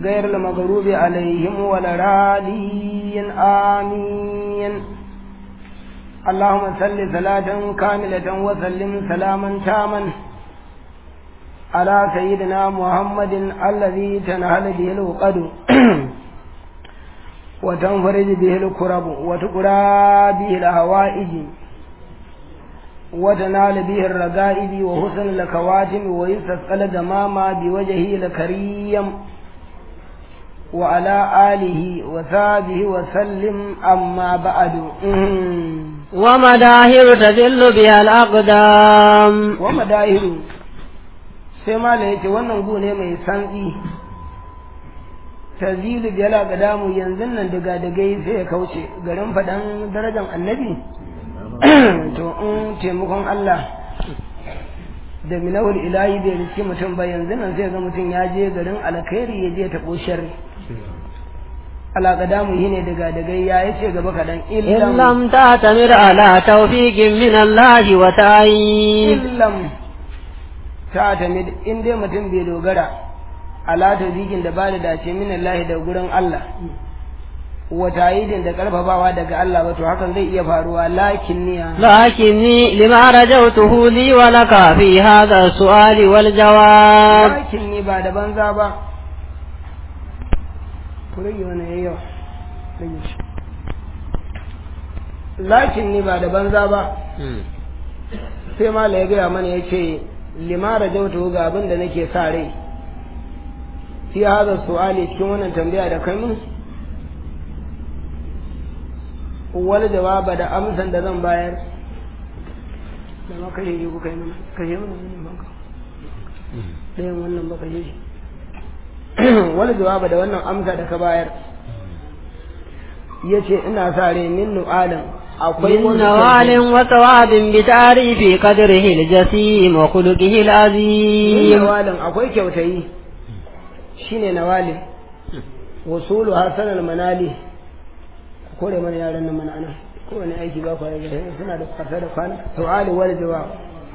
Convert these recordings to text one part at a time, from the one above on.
غير المغضوب عليهم ولا الضالين آمين اللهم صل صلاة كاملة وسلم سلاما تاما على سيدنا محمد الذي تنهل به الوقد وتنفرج به الكرب وتقرى به الهوائج وتنال به الرقائب وحسن الكواتم ويستسقى الغمام بوجهه الكريم وعلى آله وصحبه وسلم أما بعد ومداهر تدل بها الأقدام ومداهر sai ma da yace wannan gu ne mai santsi tazilu biyala ga damu yanzu nan daga dagai sai ya kauce garin faɗan darajar annabi to in taimakon Allah da minawul ilahi bai riski mutum ba yanzu nan sai ga mutum ya je garin alkhairi ya je taɓo sharri alaƙadamu yi ne daga dagai ya yi ce gaba kaɗan illam ta tamir ala tawfiqin min Allah wa ta'yin illam ta tamir in dai mutum bai dogara ala tawfiqin da ba da dace min Allah da gurin Allah wa ta'yidin da karfafawa daga Allah ba to hakan zai iya faruwa lakin niya lakinni lima rajawtuhu li wa laka fi hadha su'ali wal jawab lakin ni ba da banza ba ku rage wani yayyawa rage shi lakin ni ba da banza ba sai mala ya gaya mana ya ce limara jautu ga abin da nake sa rai fi haza su'ali cikin wannan tambaya da kai min wani jawaba da amsan da zan bayar da ma kashe shi kuka yi mana kashe mana wannan banka ɗayan wannan ba kashe shi wani jawaba da wannan amsa da ka bayar ya ce ina sa rai min nu'alin akwai من نوال وثواب بتعريف قدره الجسيم وخلقه min العظيم nawalin akwai kyautayi shine nawalin wasulu hasan manali kore mana yaran nan mana ana kowane aiki ba kwa rage suna da kwasa da kwana su'ali wal jawab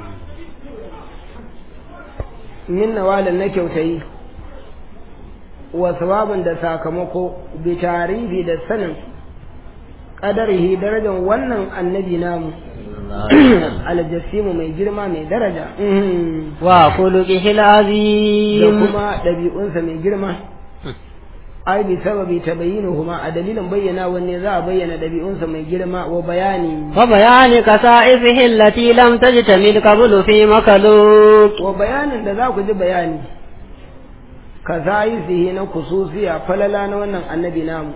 min nawalin na kyautayi wa sawabin da sakamako bi tarihi da sanin qadarihi darajar wannan annabi namu aljasimu mai girma mai daraja وخلقه da العظيم kuma ɗabi'unsa mai girma ai bi sababi tabayyinuhuma a dalilin bayyana wanne za a bayyana ɗabi'unsa mai girma wa bayani وبيان كسائفه التي لم تجتمل قبل في مخلوق wa bayanin da za ku ji bayani ka sihi na kususiya falala na wannan annabi namu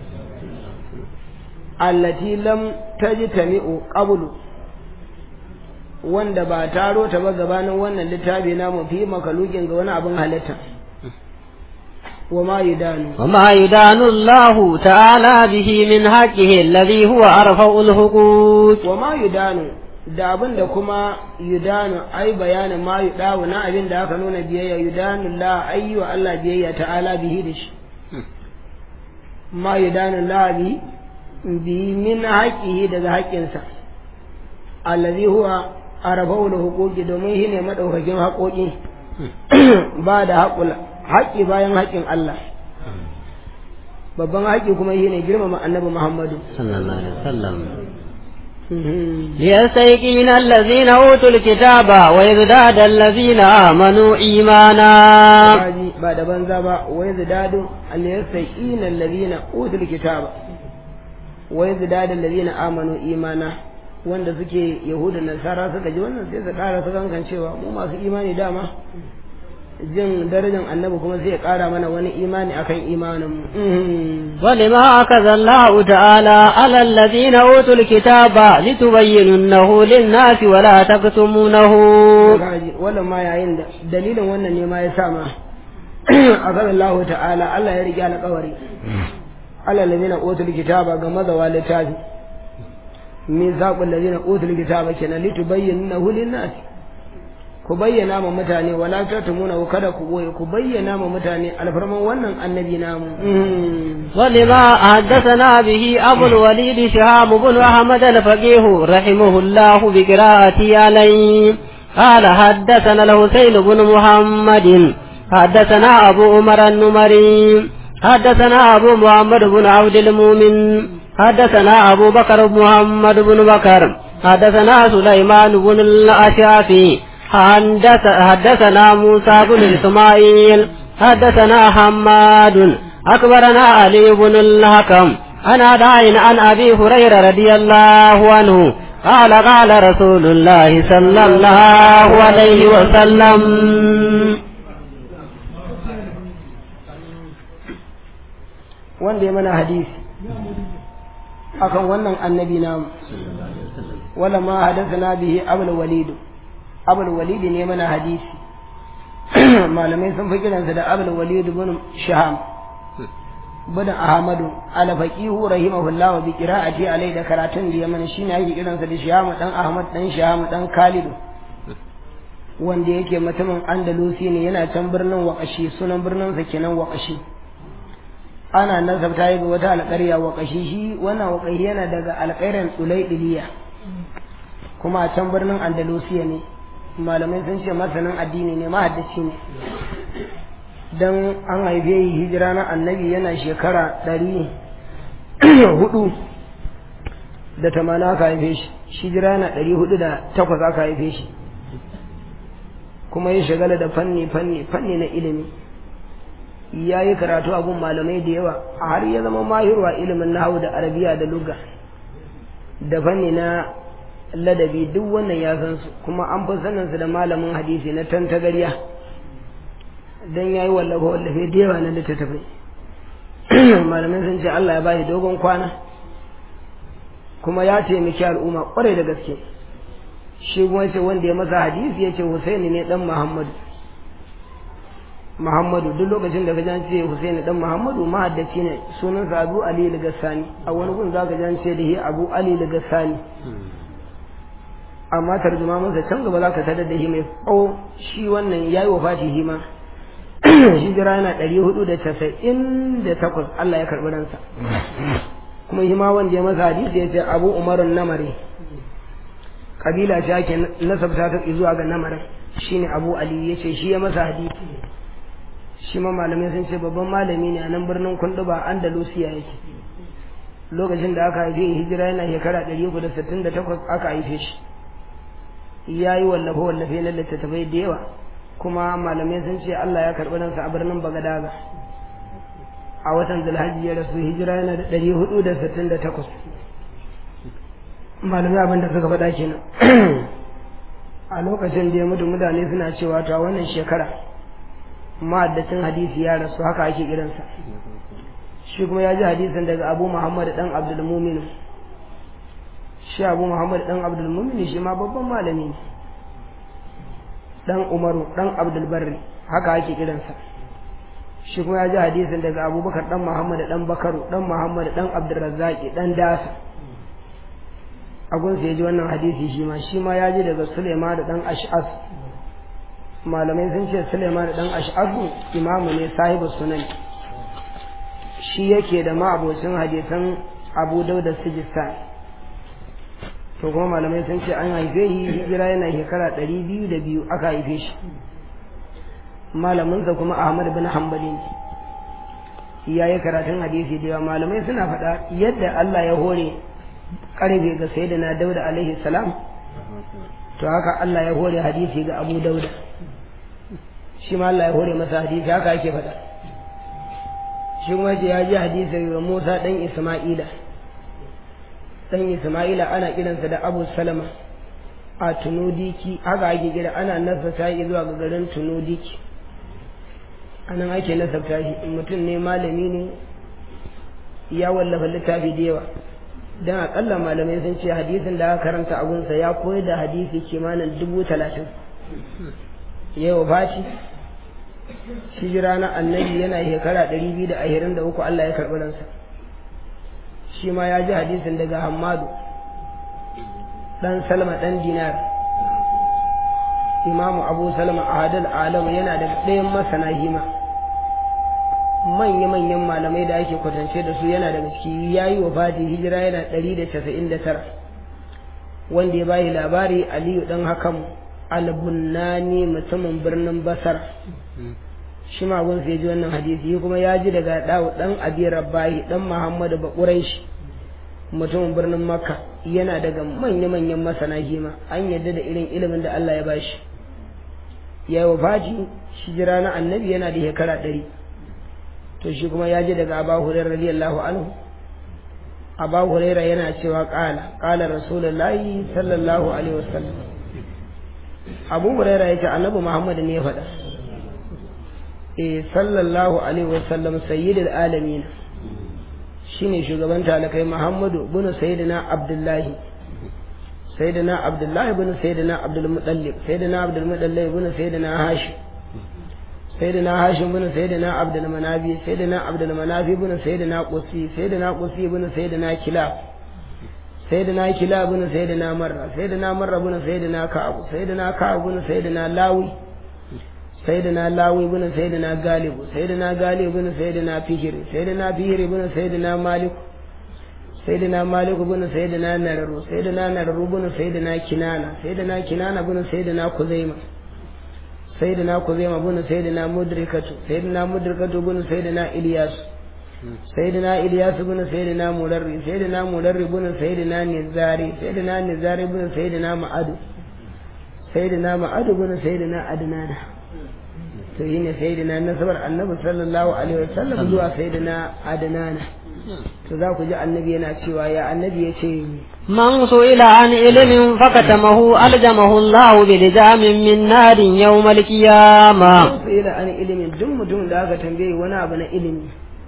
allati lam tajtami'u qablu wanda ba taro ta ba gabanin wannan littafi namu fi makalukin ga wani abin halitta wa ma yudanu وما يدان الله تعالى به من حقه الذي هو أرفع الحقوق wa ma yudanu da abin da kuma yudanu ai bayanin ma yudawu na abin da aka nuna biyayya yudanu la ayyu wa Allah biyayya ta'ala bihi da shi ma yudanu la bi bi min haqihi daga haƙƙinsa allazi huwa arabau da huquqi domin shi ne madaukakin haƙoƙi ba da haƙula haƙƙi bayan haƙƙin Allah babban haƙƙi kuma shi ne girmama annabi Muhammadu صلى الله عليه وسلم ليستيقن الذين أوتوا الكتاب ويزداد الذين آمنوا إيمانا Kaji ba da banza ba wai zidadu al-yastaqina alladhina utul kitaba wai zidadu alladhina amanu imana wanda suke yahuda nasara suka ji wannan sai su ƙara su kankan cewa mu masu imani dama jin darajar annabi kuma sai ya ƙara mana wani imani akan imanin mu ولما أخذ الله تعالى على الذين أوتوا الكتاب لتبيننه للناس ولا تكتمونه Kaji, wannan ma yayin da dalilin wannan ne ma ya sa ma azan Allah ta'ala Allah ya rike alƙawari Allah ladina utul kitaba ga mazawa littafi min zaqul ladina utul kitaba kenan litubayyinahu lin-nas ku bayyana ma mutane wala tatumuna kada ku boye ku bayyana ma mutane alfarman wannan annabi namu ولما حدثنا به أبو الوليد شهاب بن أحمد الفقيه رحمه الله بقراءته عليه قال حدثنا الحسين بن محمد حدثنا أبو عمر النمري حدثنا أبو محمد بن عبد المؤمن حدثنا أبو بكر بن محمد بن بكر حدثنا سليمان بن الأشعثي حدثنا موسى بن إسماعيل حدثنا حماد أكبرنا علي بن الحكم عن عداء عن أبي هريرة رضي الله عنه قال قال رسول الله صلى الله عليه وسلم wanda ya mana hadisi akan wannan annabi namu wala ma hadathana bihi abul walid abul walid ne mana hadisi malamai sun fi kiransa da abul walid bin shaham bin ahmadu ala faqihu rahimahullah wa bi qira'ati alai da karatun da ya mana shine ake kiransa da shaham dan ahmad dan shaham dan khalid wanda yake mutumin andalusi ne yana can birnin waqashi sunan birnin sa kenan waqashi ana nasabta yi ga wata alƙarya wa ƙashi shi wannan wa yana daga alƙairan tsulaidiliya kuma a can birnin andalusiya ne malamai sun ce masanin addini ne mahaddaci ne don an haife yi hijira na annabi yana shekara ɗari hudu da tamana aka haife shi hijira na ɗari hudu da takwas aka haife shi kuma ya shagala da fanni fanni fanni na ilimi ya yi karatu a gun malamai da yawa a har ya zama mahirwa ilimin nahawu da arabiya da lugha da fanni na ladabi duk wannan ya san su kuma an fi sanin su da malamin hadisi na tantagariya dan yayi wallafa wallafe da yawa na littattafai malamai sun ce Allah ya ba shi dogon kwana kuma ya taimaki al'umma kwarai da gaske shi kuma ce wanda ya masa hadisi ya ce Husaini ne dan Muhammadu Muhammadu duk lokacin da ka jan ce Husaini dan Muhammadu mahaddaci ne sunansa Abu Ali al-Gassani a wani gun za ka jan ce da shi Abu Ali al-Gassani amma tarjuma masa can gaba za ka tada da shi mai tsawo shi wannan yayi wafati shi ma shi jira yana ɗari hudu da casa'in da takwas Allah ya karɓi ransa kuma shi ma wanda ya masa hadisi ya ce Abu Umarun Namari kabila ce ake nasabta ta zuwa ga namarin shine Abu Ali ya ce shi ya masa hadisi shi ma malamai sun ce babban malami ne a nan birnin kunduba andalusiya yake lokacin da aka haife hijira yana shekara ɗari uku da sittin da takwas aka haife shi ya yi wallafe wallafe na littattafai da yawa kuma malamai sun ce Allah ya karɓi ransa a birnin bagadaga a watan zulhajji ya rasu hijira yana da ɗari hudu da sittin da takwas malamai abin da suka faɗa kenan a lokacin da ya mutu mutane suna cewa ta wannan shekara ma'addacin hadisi ya rasu haka ake kiransa shi kuma ya ji hadisin daga abu muhammad dan abdul mumin shi abu muhammad dan abdul mumin shi ma babban malami ne dan umaru dan abdul barri haka ake kiransa shi kuma ya ji hadisin daga abubakar dan muhammad dan bakaru dan muhammad dan abdul razzaqi dan dasa agunsa ya ji wannan hadisi shi ma shi ma ya ji daga suleiman da dan ash'as malamai sun ce suleiman da dan ash'asu imamu ne sahibu sunan shi yake da ma'abocin hadisan abu dauda sijistan to kuma malamai sun ce an haife shi hijira yana shekara ɗari biyu da biyu aka haife shi malaminsa kuma ahmad bin hanbali ne ya yi karatun hadisi da yawa malamai suna faɗa yadda allah ya hore karfe ga sayyidina dauda alaihi salam to haka Allah ya hore hadisi ga Abu Dauda shi ma Allah ya hore masa hadisi haka ake faɗa shi kuma ce ya ji hadisi ga Musa dan Isma'ila dan Isma'ila ana kiransa da Abu Salama a Tunudiki haka ake kira ana nasabta shi zuwa ga garin Tunudiki anan ake nasabta shi mutum ne malami ne ya wallafa littafi da yawa don akalla malamai sun ce hadisin da aka karanta a gunsa ya koyar da hadisi kimanin dubu talatin yau baci hijira na annabi yana shekara ɗari biyu da ashirin da uku Allah ya karɓi ransa shi ma ya ji hadisin daga hammadu ɗan salma ɗan dinar imamu abu salma ahadul alam yana da ɗayan masana hima manya-manyan malamai da ake kwatance da su yana daga ciki ya yi wa fati hijira yana ɗari da casa'in da tara wanda ya bayi labari aliyu ɗan hakan albunnani mutumin birnin basar shi ma gun sai ji wannan hadisi kuma ya ji daga dawo dan abi rabbahi dan muhammadu ba quraishi mutumin birnin makka yana daga manya-manyan masana hima an yadda da irin ilimin da Allah ya bashi ya yi wafati shi jira na annabi yana da shekara ɗari to shi kuma ya ji daga abu hurairar radiyallahu anhu abu huraira yana cewa ƙala ƙala rasulullahi sallallahu alaihi wasallam abu huraira ya ce annabi muhammad ne ya faɗa eh sallallahu alaihi wasallam sayyidul alamin shine shugaban talakai muhammadu bin sayyidina abdullahi sayyidina abdullahi bin sayyidina abdul muttalib sayyidina abdul muttalib bin sayyidina hashim sayyidina hashim bin sayyidina abdul manabi sayyidina abdul manabi bin sayyidina qusi sayyidina qusi bin sayyidina kilab sayyidina kilab bin sayyidina marra sayyidina marra bin sayyidina ka'ab sayyidina ka'ab bin sayyidina lawi sayyidina lawi bin sayyidina galib sayyidina galib bin sayyidina fihir sayyidina fihir bin sayyidina malik sayyidina malik bin sayyidina nararu sayyidina nararu bin sayyidina kinana sayyidina kinana bin sayyidina kuzaima sayyidina kuzaima bin sayyidina mudrikatu sayyidina mudrikatu bin sayyidina ilyas sayyidina ilyas bin sayyidina mudarri sayyidina mudarri bin sayyidina nizari sayyidina nizari bin sayyidina ma'adu sayyidina ma'adu bin sayyidina adnana to shine sayyidina nasabar annabi sallallahu alaihi wasallam zuwa sayyidina adnana to za ku ji annabi yana cewa ya annabi ya ce man su'ila an ilimin fakatamahu aljamahu Allah bi lijamin min narin yawmal qiyamah su ila an ilimin duk mutum da aka tambaye wani abu na ilimi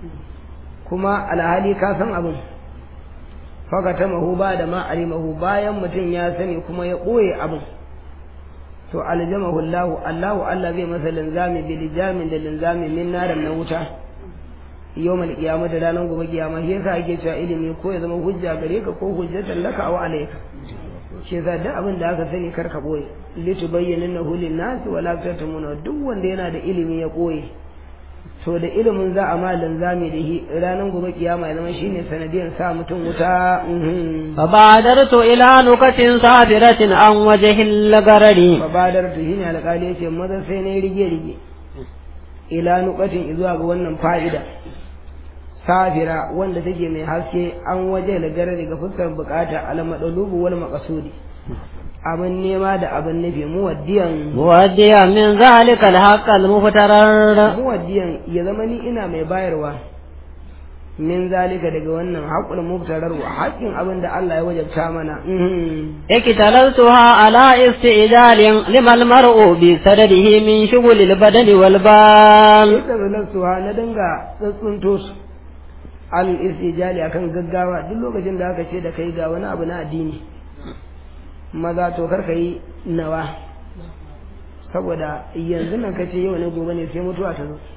kuma alhali ka san abin fakatamahu ba da ma alimahu bayan mutum ya sani kuma ya ɓoye abin to aljamahu Allah Allahu Allah zai masa linzami bi lijamin da linzami min narin na wuta yawmal qiyamah da ranar gobe kiyama shi yasa ake cewa ilimi ko ya zama hujja gare ka ko hujjatan laka wa alayka shi yasa duk abin da aka sani kar ka boye litubayyinahu lin-nas wa la tatumuna duk wanda yana da ilimi ya koye to da ilimin za a ma linzami da shi ranar gobe kiyama ya zama shine sanadiyan sa mutum wuta fabadartu ila nukatin safiratin an wajhil garari fabadartu shine alƙali yace maza sai ne rige rige ila nukatin zuwa ga wannan fa'ida safira wanda take mai haske an waje da gare daga fuskar bukata almadalubu wal maqsudi abin nema da abin nufi muwaddiyan muwaddiyan min zalika alhaq almuftarar muwaddiyan ya zama ni ina mai bayarwa min zalika daga wannan haƙul muftarar wa haƙin abin da Allah ya wajabta mana اكتللتها على استئجال لما المرء بسدده من شغل البدن والبال اكتللتها ندنغا tsuntsunto su al istijali akan gaggawa duk lokacin da aka ce da kai ga wani abu na addini maza to kar yi nawa saboda yanzu nan kace yau ne gobe ne sai mutuwa ta zo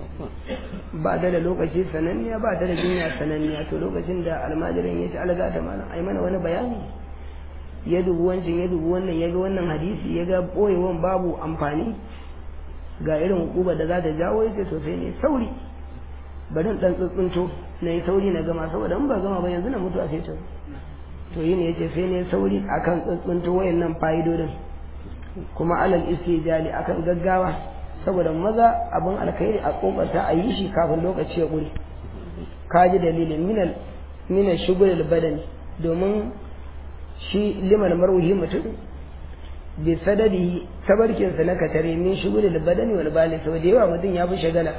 ba ta da lokaci sananniya ba ta da jinya sananniya to lokacin da almajirin ya ci alga ta mana ai mana wani bayani ya dubi wancan ya dubi wannan ya ga wannan hadisi ya ga boyewan babu amfani ga irin hukuba da za ta jawo ya ce to sai ne sauri bari dan tsuntsunto na yi sauri na gama saboda in ba gama ba yanzu na mutuwa sai ta to yi ne ya ce sai ne sauri akan tsuntsunto wayannan fa'idodin kuma alal istijali akan gaggawa saboda maza abin alkhairi a kokarta a yi shi kafin lokaci ya ƙure ka ji dalilin minal minal shugul badani domin shi liman marwuhi mutum bi sadadi tabarkinsa na katare min shugul badani wal bali saboda yawa mutum ya fi shagala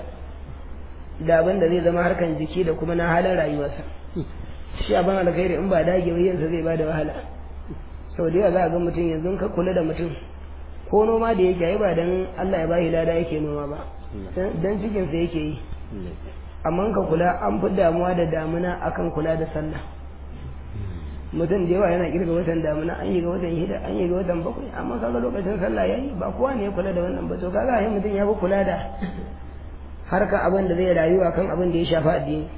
da abin da zai zama harkan jiki da kuma na halin rayuwarsa shi abin alkhairi in ba dage ba yansa zai bada wahala saboda yawa za a ga mutum yanzu ka kula da mutum ko noma da yake yi ba dan Allah ya bashi lada yake noma ba dan cikin sa yake yi amma ka kula an fi damuwa da damuna akan kula da sallah mutum da yawa yana kirga watan damuna an yi ga watan hida an yi ga watan bakwai amma kaga lokacin sallah yayi ba kowa ne ya kula da wannan ba to kaga ai mutum ya fi kula da harka abin da zai rayuwa kan abin da ya shafi addini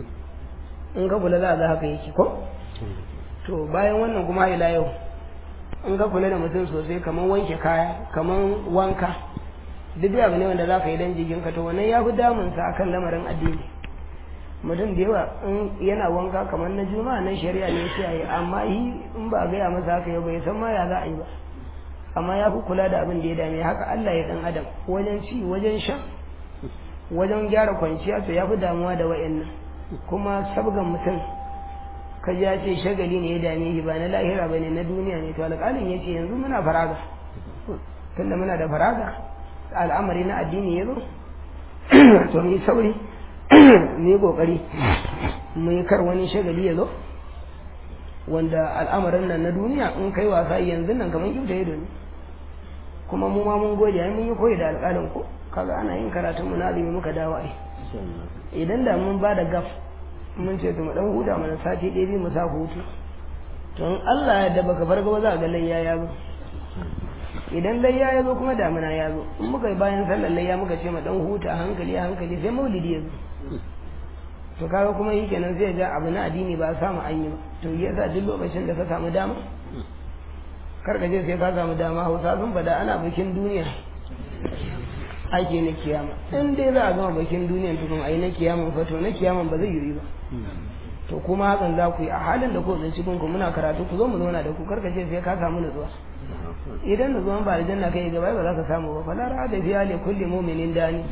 in ka kula za a ga haka yake ko to bayan wannan kuma ila yau in ka kula da mutum sosai kamar wanke kaya kamar wanka duk abu ne wanda za ka yi dan jikinka to wannan ya fi damunsa akan lamarin addini mutum da yawa in yana wanka kamar na juma'a na shari'a ne shi yi amma yi in ba a gaya masa haka yau bai san ma ya za a yi ba amma ya fi kula da abin da ya dame haka Allah ya dan adam wajen ci wajen sha wajen gyara kwanciya to ya fi damuwa da wa'annan kuma sabgan mutum ka ji ya ce shagali ne ya dame shi ba na lahira ba ne na duniya ne to alƙalin ya ce yanzu muna faraga tunda muna da faraga al'amari na addini ya zo to mu yi sauri mu yi ƙoƙari mu yi kar wani shagali ya zo wanda al'amarin nan na duniya in kai wasa yanzu nan kamar kyauta ya ne kuma mu ma mun gode ai mun yi koyi da alƙalin ko kaga ana yin karatun mu na azumi muka dawo ai idan da mun ba da gaf mun ce to mu dan huda mana sati ɗaya biyu mu sa hutu to in Allah ya da baka farga ba za ga layya ya zo idan layya ya zo kuma damina ya zo in muka yi bayan sallar layya muka ce mu dan huta hankali hankali sai maulidi ya zo to kaga kuma yi kenan zai ga abu na addini ba a samu an yi ba to yasa duk lokacin da ka samu dama kar ka je sai ka samu dama hausa sun fada ana bikin duniya ake na kiyama in dai za a gama bikin duniyan tukun a yi na kiyaman fa to na kiyaman ba zai yi ba to kuma hakan za ku yi a halin da ku zan cikin ku muna karatu ku zo mu zauna da ku kar ka ce sai ka samu nutsuwa idan nutsuwan ba aljanna kai gaba ba za ka samu ba fala ra'a da fiya li kulli mu'minin dani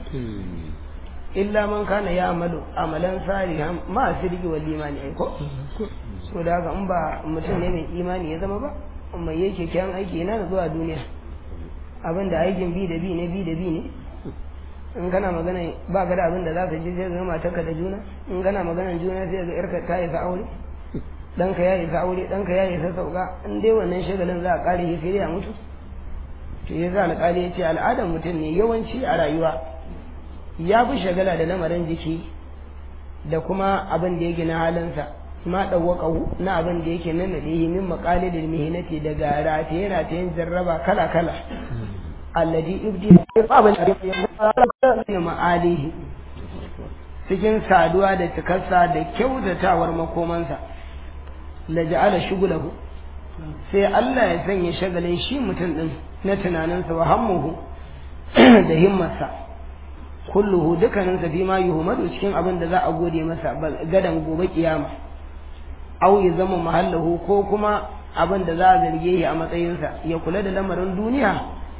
illa man kana ya amalu amalan salihan ma sirri wal imani ai ko so da haka in ba mutum ne mai imani ya zama ba mai yake kyan aiki yana da zuwa duniya abin da aikin bi da bi ne bi da bi ne in kana magana ba ka da abin da za ka ji sai ga matarka da juna in kana magana juna sai ga yarka ta isa aure ɗanka ya isa aure ɗanka ya isa sauka in dai wannan shagalin za a ƙare shi sai dai a mutu to ya za alƙali ya ce al'adar mutum ne yawanci a rayuwa ya fi shagala da lamarin jiki da kuma abin da yake na halinsa ma ɗauwaƙahu na abin da yake nan da yi min maƙalilin mihinati daga rataye ratayen jarraba kala kala alladi ibdi abin da ma'alihi cikin saduwa da cikarsa da kyautatawar makomansa la ja'ala shugulahu sai Allah ya sanya shagalin shi mutum din na tunaninsa wa hammuhu da himmarsa kulluhu dukkaninsa fi ma yuhmadu cikin abin da za a gode masa gadan gobe kiyama au ya zama mahallahu ko kuma abin da za a zarge shi a matsayinsa ya kula da lamarin duniya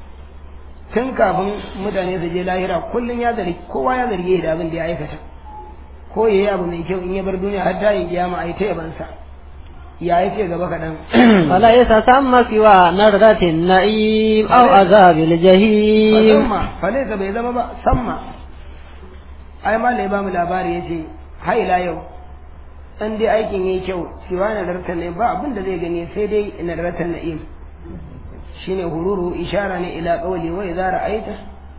tun kafin mutane su je lahira kullum ya zargi kowa ya zarge shi da abin da ya aikata ko ya yi abu mai kyau in ya bar duniya har ta yi kiyama a yi ta yabansa ya yi ce gaba kaɗan فليس ثم سوى نردة النعيم أو عذاب الجحيم samma falaisa bai zama ba samma ai ma ya ba mu labari ya ce haila yau in dai aikin yayi kyau siwa na rarta ne ba abin da zai gani sai dai na rarta na'im shine hururu ishara ne ila qawli wa idza ra'aita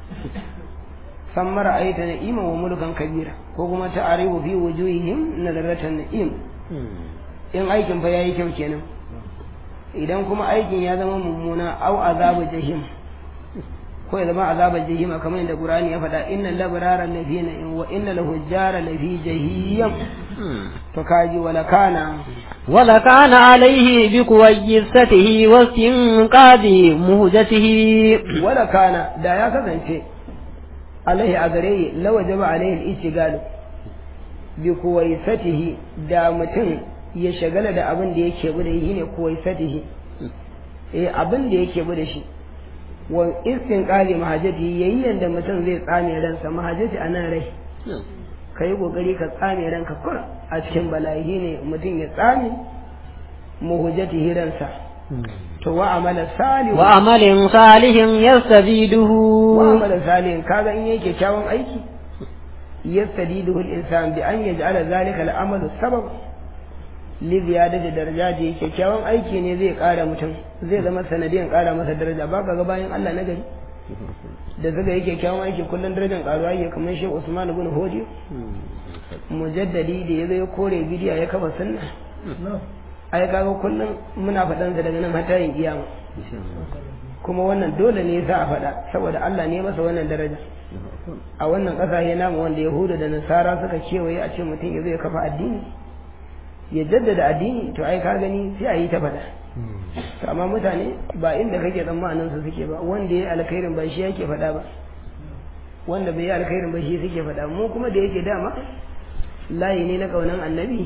samma ra'aita na'ima wa mulkan kabira ko kuma ta'arifu fi wujuhihim na rarta na'im in aikin fa yayi kyau kenan idan kuma aikin ya zama mummuna au azabu jahim ko ya zama azabar jahima kamar yadda Qur'ani ya faɗa innal labrara lafi na'im wa innal hujjara lafi jahim to kaji wala kana ولكان عليه بكويسته واستنقاذ مهجته wala kana da ya kasance alaihi a gare lawa jaba alaihi al-istigal bi kuwaisatihi da mutum ya shagala da abin da yake bude shi ne kuwaisatihi eh abin da yake bude shi wa istinqali mahajati yayin yanda mutum zai tsame ransa mahajati anan rai kai kokari ka tsame ranka kur a cikin bala'i ne mutum ya tsame muhujati ransa to wa amala salih وعمل صالح يستزيده wa amala salih kaga in yake kyawun aiki yastadiduhu al-insan bi an yaj'ala zalika al-amalu sabab li ziyadati darajati kyakkyawan aiki ne zai kara mutum zai zama sanadiyan kara masa daraja ba ka ga bayan Allah na gari da zaga yake kyawun aiki kullun darajar karuwa yake kamar Sheikh Usman ibn Hodi mujaddadi da yazo ya kore bidiya ya kafa sunna ai kaga kullun muna faɗan sa daga nan har tayin kiyama kuma wannan dole ne yasa a faɗa saboda Allah ne masa wannan daraja a wannan ƙasashe namu wanda Yahuda da Nasara suka kewaye a ce mutum ya zo ya kafa addini ya jaddada addini to ai ka gani sai a yi ta faɗa to amma mutane ba inda kake tsammanin su suke ba wanda ya alkhairin ba shi yake faɗa ba wanda bai yi alkhairin ba shi suke faɗa mu kuma da yake dama layi ne na kaunan annabi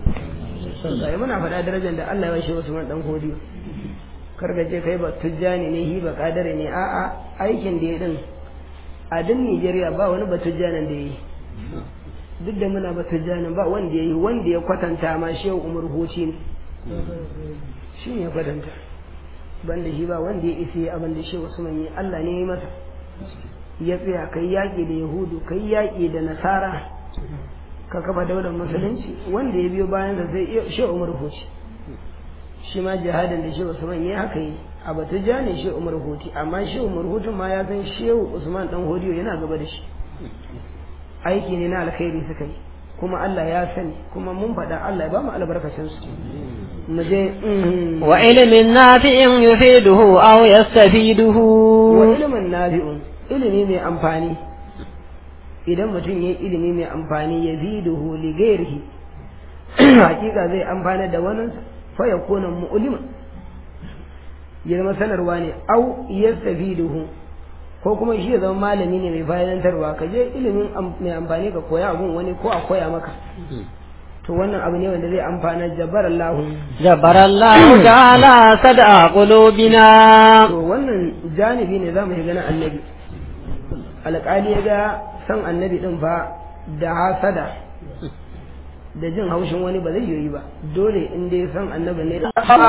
sai muna faɗa darajar da Allah ya washe Usman dan Hodiyo karga ce kai ba tujjani ne hi ba kadare ne a'a aikin da ya din a duk Nijeriya ba wani batujjanin da ya yi duk da muna batujjanin ba wanda ya yi wanda ya kwatanta ma shehu umar hoci ne shi ne ya kwatanta banda shi ba wanda ya isi abin da shehu usman yi Allah ne ya yi masa ya tsaya kai yaƙi da yahudu kai yaƙi da nasara ka kafa daular musulunci wanda ya biyo bayan da sai shehu umar hoci shi ma jihadin da shehu usman ya haka yi a batujja ne shehu umar hoti amma shehu umar hotun ma ya san shehu usman dan hodiyo yana gaba da shi aiki ne na alkhairi suka yi kuma Allah ya sani kuma mun faɗa Allah ya ba mu albarkacin su mu je wa ilmin nafi'in yufiduhu aw yastafiduhu wa ilmin nafi'un ilimi mai amfani idan mutum ya ilimi mai amfani ya ziduhu li ghairihi hakika zai amfana da wani fa yakuna mu'lima ya zama sanarwa ne au yastafiduhu ko kuma shi ya zama malami ne mai fa'idantarwa ka je ilimin mai amfani ka koya abun wani ko a koya maka to wannan abu ne wanda zai amfana jabbar Allah jabbar Allah ta'ala sada qulubina to wannan janibi ne zamu shiga na annabi alƙali ya ga san annabi din fa da hasada da jin haushin wani ba zai yi ba dole in dai san annabi ne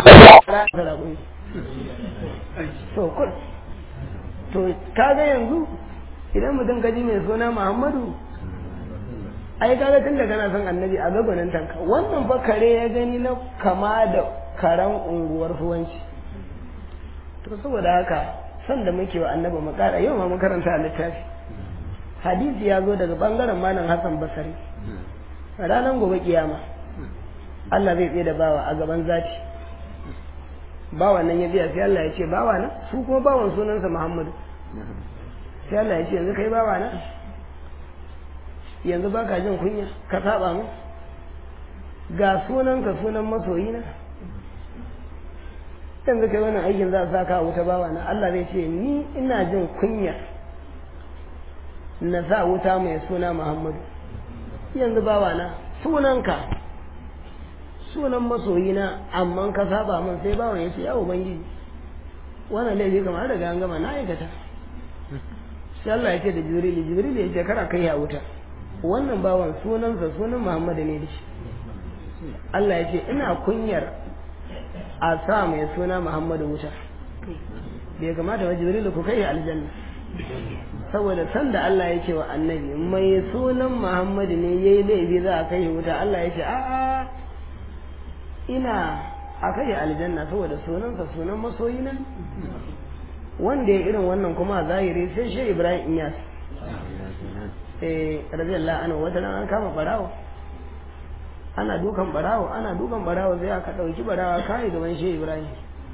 to kun to kaga yanzu idan mutum kaji mai suna Muhammadu ai kaga tun da kana son annabi a gabanin tanka wannan fa kare ya gani na kama da karan unguwar fuwanci to saboda haka san da muke wa annabi mu kara yau ma mun karanta a littafi hadisi ya zo daga bangaren malam Hassan Basari ranar gobe kiyama Allah zai tsaye da bawa a gaban zati bawan nan ya biya sai Allah ya ce bawa na su kuma bawan sunansa Muhammadu sai Allah ya ce yanzu kai bawa na yanzu baka jin kunya ka saba mu ga sunanka sunan masoyi na yanzu kai wannan aikin za a saka wuta bawa na Allah zai ce ni ina jin kunya na sa wuta mai suna Muhammadu yanzu bawa na sunanka sunan masoyina amma ka saba min sai bawan ya ce ya ubangiji wannan laifi kamar daga an gama na aikata sai Allah ya ce da jibril jibril ya ce kara kai ya wuta wannan bawan sunansa sunan muhammadu ne da shi Allah ya ce ina kunyar a sa mai suna muhammadu wuta bai kamata ba jibril ku kai aljanna saboda san da Allah ya ce wa annabi mai sunan muhammadu ne yayi laifi za a kai wuta Allah ya ce a'a ina a kai aljanna saboda sunansa sunan masoyina wanda ya irin wannan kuma a zahiri sai shi ibrahim iyas eh radiyallahu anhu wata ran an kama barawo ana dukan barawo ana dukan barawo sai aka dauki barawa kai gaban shi ibrahim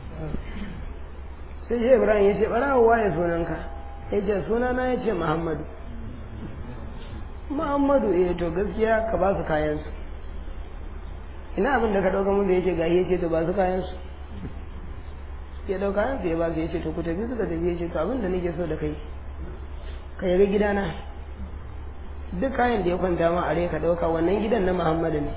sai shi ibrahim ya ce barawo waye sunanka ya ce sunana ya ce muhammadu muhammadu eh to gaskiya ka ba su kayansu ina abin da ka ɗauka mun da yake gahi ya ce to ba su kayan su ya ɗauka kayan su ya ba su ya ce to ku tafi suka tafi ya ce to abin da nake so da kai ka yaga gidana duk kayan da ya kwanta ma a rai ka ɗauka wannan gidan na muhammadu ne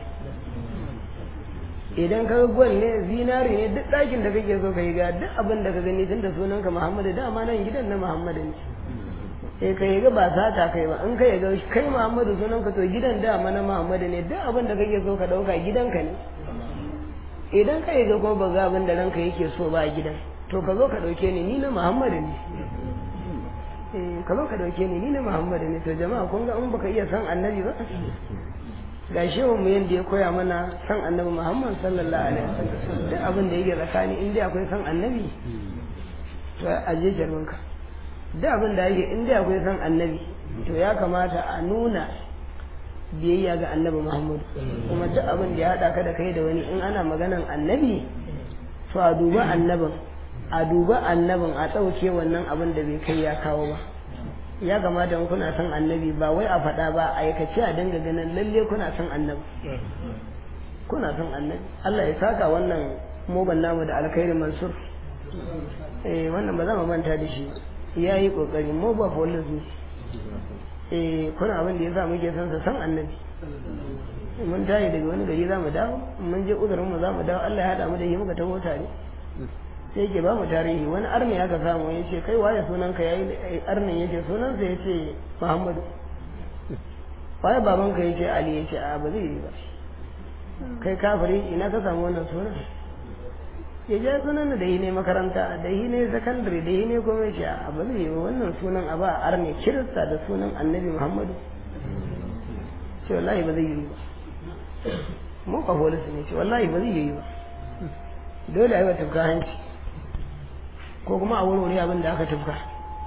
idan ka gwal ne zinari ne duk ɗakin da kake so ka yi ga duk abin da ka gani tun da sunanka muhammadu dama nan gidan na muhammadu ne sai ka yaga ba sata kai ba in ka yaga kai Muhammadu sunan ka to gidan dama na Muhammadu ne duk abin da kake so ka dauka gidanka ne idan ka yaga ko ba ga abin da ranka yake so ba a gidan to ka zo ka dauke ni ni na Muhammadu ne eh ka zo ka dauke ni ni na Muhammadu ne to jama'a kun ga in baka iya san annabi ba ga shehu mu yanda ya koya mana san annabi Muhammad sallallahu alaihi wasallam duk abin da yake tsakani in dai akwai san annabi to aje jarmanka da abin da yake in dai akwai san annabi to ya kamata a nuna biyayya ga annabi Muhammad kuma duk abin da ya haɗa ka da kai da wani in ana maganan annabi to a duba annabin a duba annabin a ɗauke wannan abin da bai kai ya kawo ba ya kamata in kuna son annabi ba wai a faɗa ba a aikace a dinga ganin lalle kuna son annabi kuna son annabi Allah ya saka wannan moban namu da alkhairi mansur eh wannan ba za mu manta da shi ya yi kokari mu ba police ne eh kuna abin da ya sa muke son sa san annabi mun tayi daga wani gari za mu dawo mun je uzurin mu za mu dawo Allah ya haɗa mu da shi muka taho tare sai ke ba mu tarihi wani arni aka samu ya ce kai waye sunanka ya yi arnin ya ce sunansa ya ce muhammadu waye babanka ya ce ali ya ce a ba zai yi ba kai kafiri ina ka samu wannan sunan ya ja sunan da yi ne makaranta da yi ne sakandare da yi ne kuma ya ce a ba zai yi ba wannan sunan a ba arne kirista da sunan annabi muhammadu ce wallahi ba zai yi ba mu ka polisu ne ce wallahi ba zai yi ba dole a yi wa tafka hanci ko kuma a wuri abin da aka tafka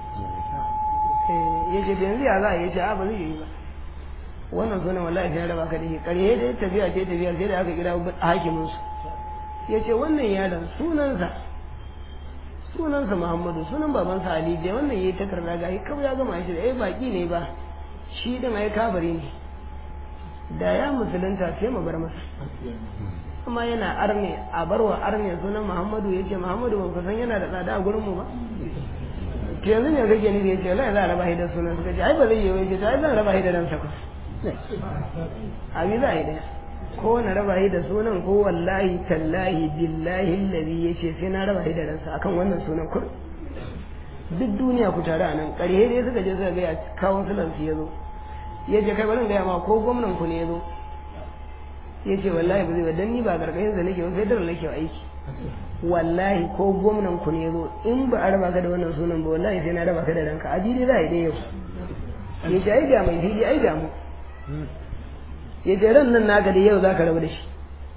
ya ce yanzu ya za a yi ce a ba zai yi ba wannan sunan wallahi sai raba ka da shi ƙarye dai tafiya ce tafiya sai da aka kira hakimin su ya ce wannan yaron sunansa sunansa muhammadu sunan babansa ali dai wannan yayi takarda ga kawai ya gama shi da ai baki ne ba shi din ai kabari ne da ya musulunta sai mu bar masa amma yana arne a barwa arne sunan muhammadu ya ce muhammadu ban kusan yana da tsada a gurin mu ba ke yanzu ne kake ni da ya ce lai za a raba shi da sunan suka ce ai ba zai yi wai ce ai zan raba shi da ransa ku abi za a yi daya ko na raba shi da sunan ko wallahi tallahi billahi allazi ya ce sai na raba shi da ransa akan wannan sunan kur duk duniya ku tare a nan ƙarhe dai suka je suka gaya kawon sulansu ya zo ya ce kai bari gaya ma ko gwamnan ku ne ya zo ya ce wallahi ba zai ba dan ni ba gargayin sa nake ba sai dare nake aiki wallahi ko gwamnan ku ne ya zo in ba a raba ka da wannan sunan ba wallahi sai na raba ka da ranka a dai za a yi dai yau ya ce ai ga mai fili ai ga mu ya ce ran nan naka da yau za ka rabu da shi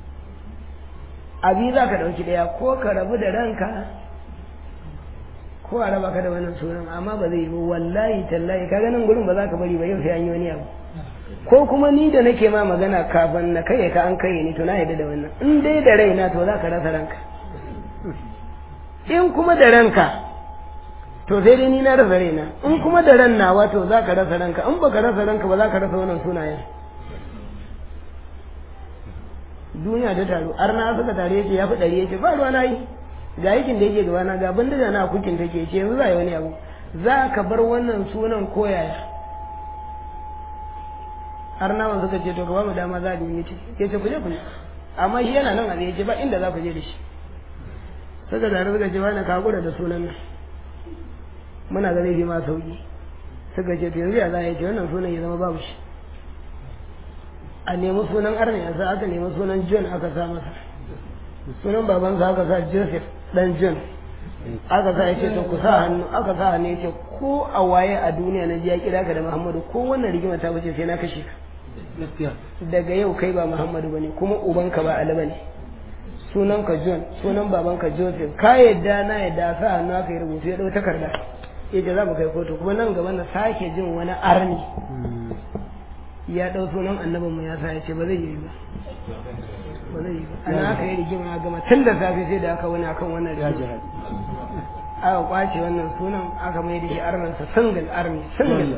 abi za ka ɗauki ɗaya ko ka rabu da ranka ko a raba ka da wannan sunan amma ba zai yi ba wallahi tallahi ka ganin gurin ba za ka bari ba yau sai an yi wani abu ko kuma ni da nake ma magana kafin na kai ka an kai ni to na yadda da wannan in dai da raina to za ka rasa ranka in kuma da ranka to sai dai ni na rasa raina in kuma da ran nawa to za ka rasa ranka in baka rasa ranka ba za ka rasa wannan sunayen duniya ta taru arna suka tare yake ya fi ɗari yake ba ruwa na yi ga yakin da yake gabana ga bindiga na kukin take ce yanzu za yi wani abu za ka bar wannan sunan koyaya har nawan suka ce to ka ba mu dama za a yi ce ke ce ku je ku je amma shi yana nan a zai ce ba inda za ku je da shi suka zare suka ce wani ka hakura da sunan nan muna ga zai fi ma sauki suka ce to yanzu ya za a yi ce wannan sunan ya zama babu shi a nemi sunan arna ya sa aka nemi sunan john aka sa masa sunan babansa aka sa joseph dan john aka sa ya ce to ku sa hannu aka sa hannu ya ce ko a waye a duniya na ji ya kira ka da muhammadu ko wannan rigima ta wuce sai na kashe ka daga yau kai ba muhammadu bane kuma ubanka ba ali bane sunan ka john sunan babanka joseph ka yadda na yadda sa hannu aka yi rubutu ya dau takarda ya ce za mu kai kotu kuma nan gaba na sake jin wani arni ya dau sunan annabin mu ya sa ya ce ba zai yi ba ba zai yi ba ana aka yi rigima gama tun da safe sai da aka wani akan wannan rigima aka kwace wannan sunan aka mai da shi armansa single army single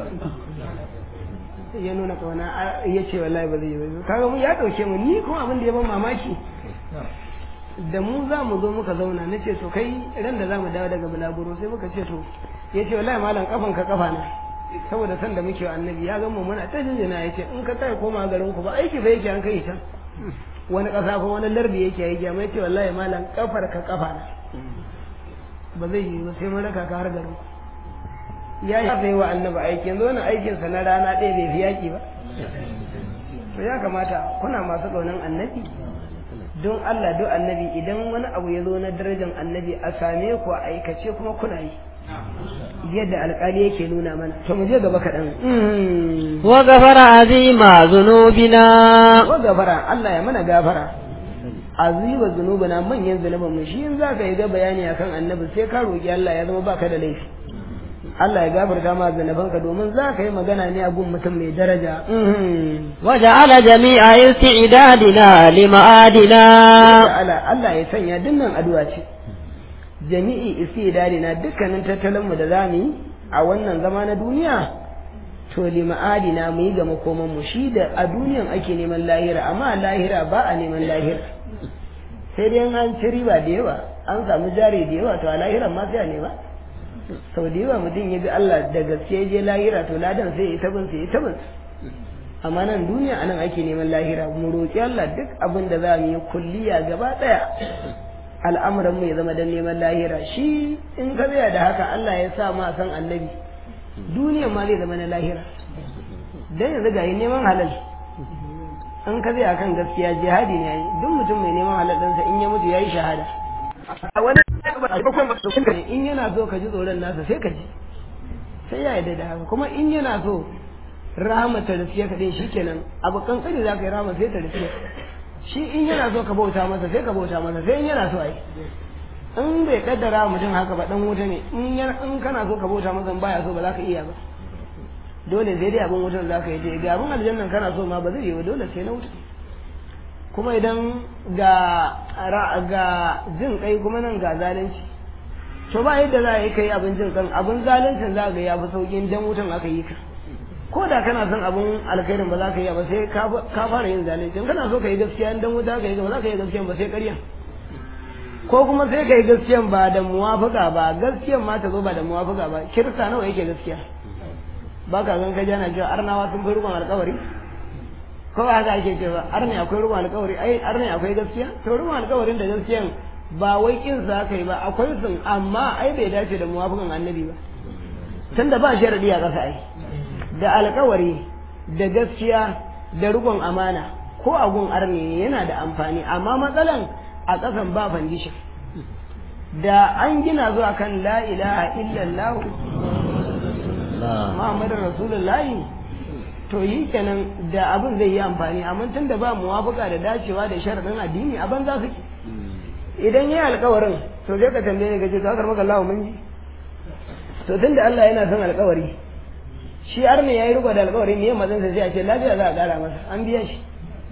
ya nuna kauna ya ce wallahi ba zai yi ba kaga mu ya dauke mu ni kuma abin da ya ban mamaki da mu za mu zo muka zauna na ce to kai ran da za mu dawo daga bulaguro sai muka ce to ya ce wallahi malam kafan ka kafa na saboda san da muke wa annabi ya gama muna ta jinjina ya ce in ka kai koma garin ku ba aiki ba yake an kai can wani ƙasa ko wani lardi yake yi ya ce wallahi malam kafar ka kafa na ba zai yi ba sai mun raka ka har garin ya yi sai wa annabi aiki yanzu wannan aikin sa na rana ɗaya bai fi yaƙi ba to ya kamata kuna masu ƙaunar annabi don Allah don annabi idan wani abu ya zo na darajar annabi a same ku a aikace kuma kuna yi yadda alƙali yake nuna mana to mu je gaba kaɗan wa gafara azima zunubina wa gafara Allah ya mana gafara azima zunubina manyan zunuban mu shi in zaka yi ga bayani akan annabi sai ka roki Allah ya zama baka da laifi Allah ya gafarta ma zunubanka domin za ka yi magana ne a gun mutum mai daraja wa ja'ala jami'a isti'dadina lima'adina Allah ya sanya dinnan addu'a ce jami'i istidadina dukkanin tattalin mu da zamu yi a wannan zama na duniya to lima'adina mu yi ga makoman mu shi da a duniyan ake neman lahira amma lahira ba a neman lahira sai dai an ci riba da yawa an samu jari da yawa to a lahiran ma sai a nema sau da yawa mutum ya bi Allah da gaske je lahira to ladan sai ya tabin sai ya tabin amma nan duniya anan ake neman lahira mu roƙi Allah duk abin da za mu yi kulliya gaba ɗaya al'amuran mu ya zama dan neman lahira shi in ka tsaya da haka Allah ya sa ma san annabi duniya ma zai zama na lahira dan yanzu ga yi neman halal an ka tsaya kan gaskiya jihadi ne yayi duk mutum mai neman halal ɗansa in ya mutu yayi shahada a wani in yana so ka ji tsoron nasa sai ka ji sai ya yarda da haka kuma in yana so rahama ta rufiya ka din shikenan abu kankani za ka yi rahama sai ta rufiya shi in yana so ka bauta masa sai ka bauta masa sai in yana so ai in bai kaddara mutum haka ba dan wuta ne in in kana so ka bauta masa baya so ba za ka iya ba dole sai dai abin wutar za ka yi je ga abin aljannan kana so ma ba zai yi ba dole sai na wuta kuma idan ga ga jin kai kuma nan ga zalunci to ba yadda za a yi kai abin jin kan abin zaluncin za ga ya fi saukin dan wutan aka yi ka ko da kana son abin alkhairin ba za ka yi ba sai ka fara yin zalunci in kana so ka yi gaskiya dan wuta ka yi ba za ka yi gaskiya ba sai ƙarya ko kuma sai ka yi gaskiyan ba da muwafaka ba gaskiyan ma ta zo ba da muwafaka ba kirista nawa yake gaskiya ba ka gan ka jana cewa arnawa sun fi rukun alkawari ko ba haka ake cewa arne akwai rukun alkawari ai arne akwai gaskiya to rukun alkawarin da gaskiyan ba wai kin sa kai ba akwai sun amma ai bai dace da muwafakan annabi ba tunda ba sharadi a ƙasa ai da alkawari da gaskiya da rukun amana ko a gun arne yana da amfani amma matsalan a ƙasan ba fandishin da an gina zuwa kan la ilaha illallah Muhammadu Rasulullahi to yi kenan da abin zai yi amfani amma tun da ba muwafaka da dacewa da sharaɗin addini a banza suke idan yi alkawarin to zai ka tambaye ni gaje to aka maka Allah mun ji to tun da Allah yana son alkawari shi har ne yayi riko da alkawari ne mazan sa sai a ce lafiya za a kara masa an biya shi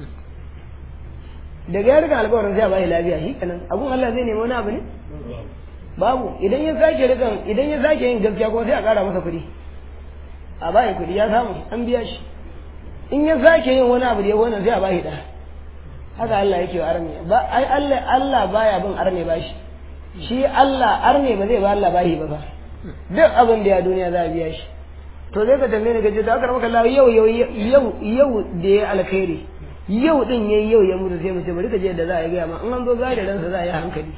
daga ya riga alkawarin sai a bai lafiya shi kenan abun Allah zai nemi wani abu ne babu idan ya sake rikan idan ya sake yin gaskiya kuma sai a kara masa kuɗi a bayi kuɗi ya samu an biya shi in ya sake yin wani abu da ya wannan sai a bayi da haka Allah yake wa arne ba ai Allah Allah baya bin arne bashi shi Allah arne ba zai ba Allah bahi ba ba duk abin da ya duniya za a biya shi to zai ka tambaye ni gaje to aka maka Allah yau yau yau yau da ya alkhairi yau din yayi yau ya mutu sai mu ce bari ka je da za a yi gaya ma in an zo gari ransa za a yi hankali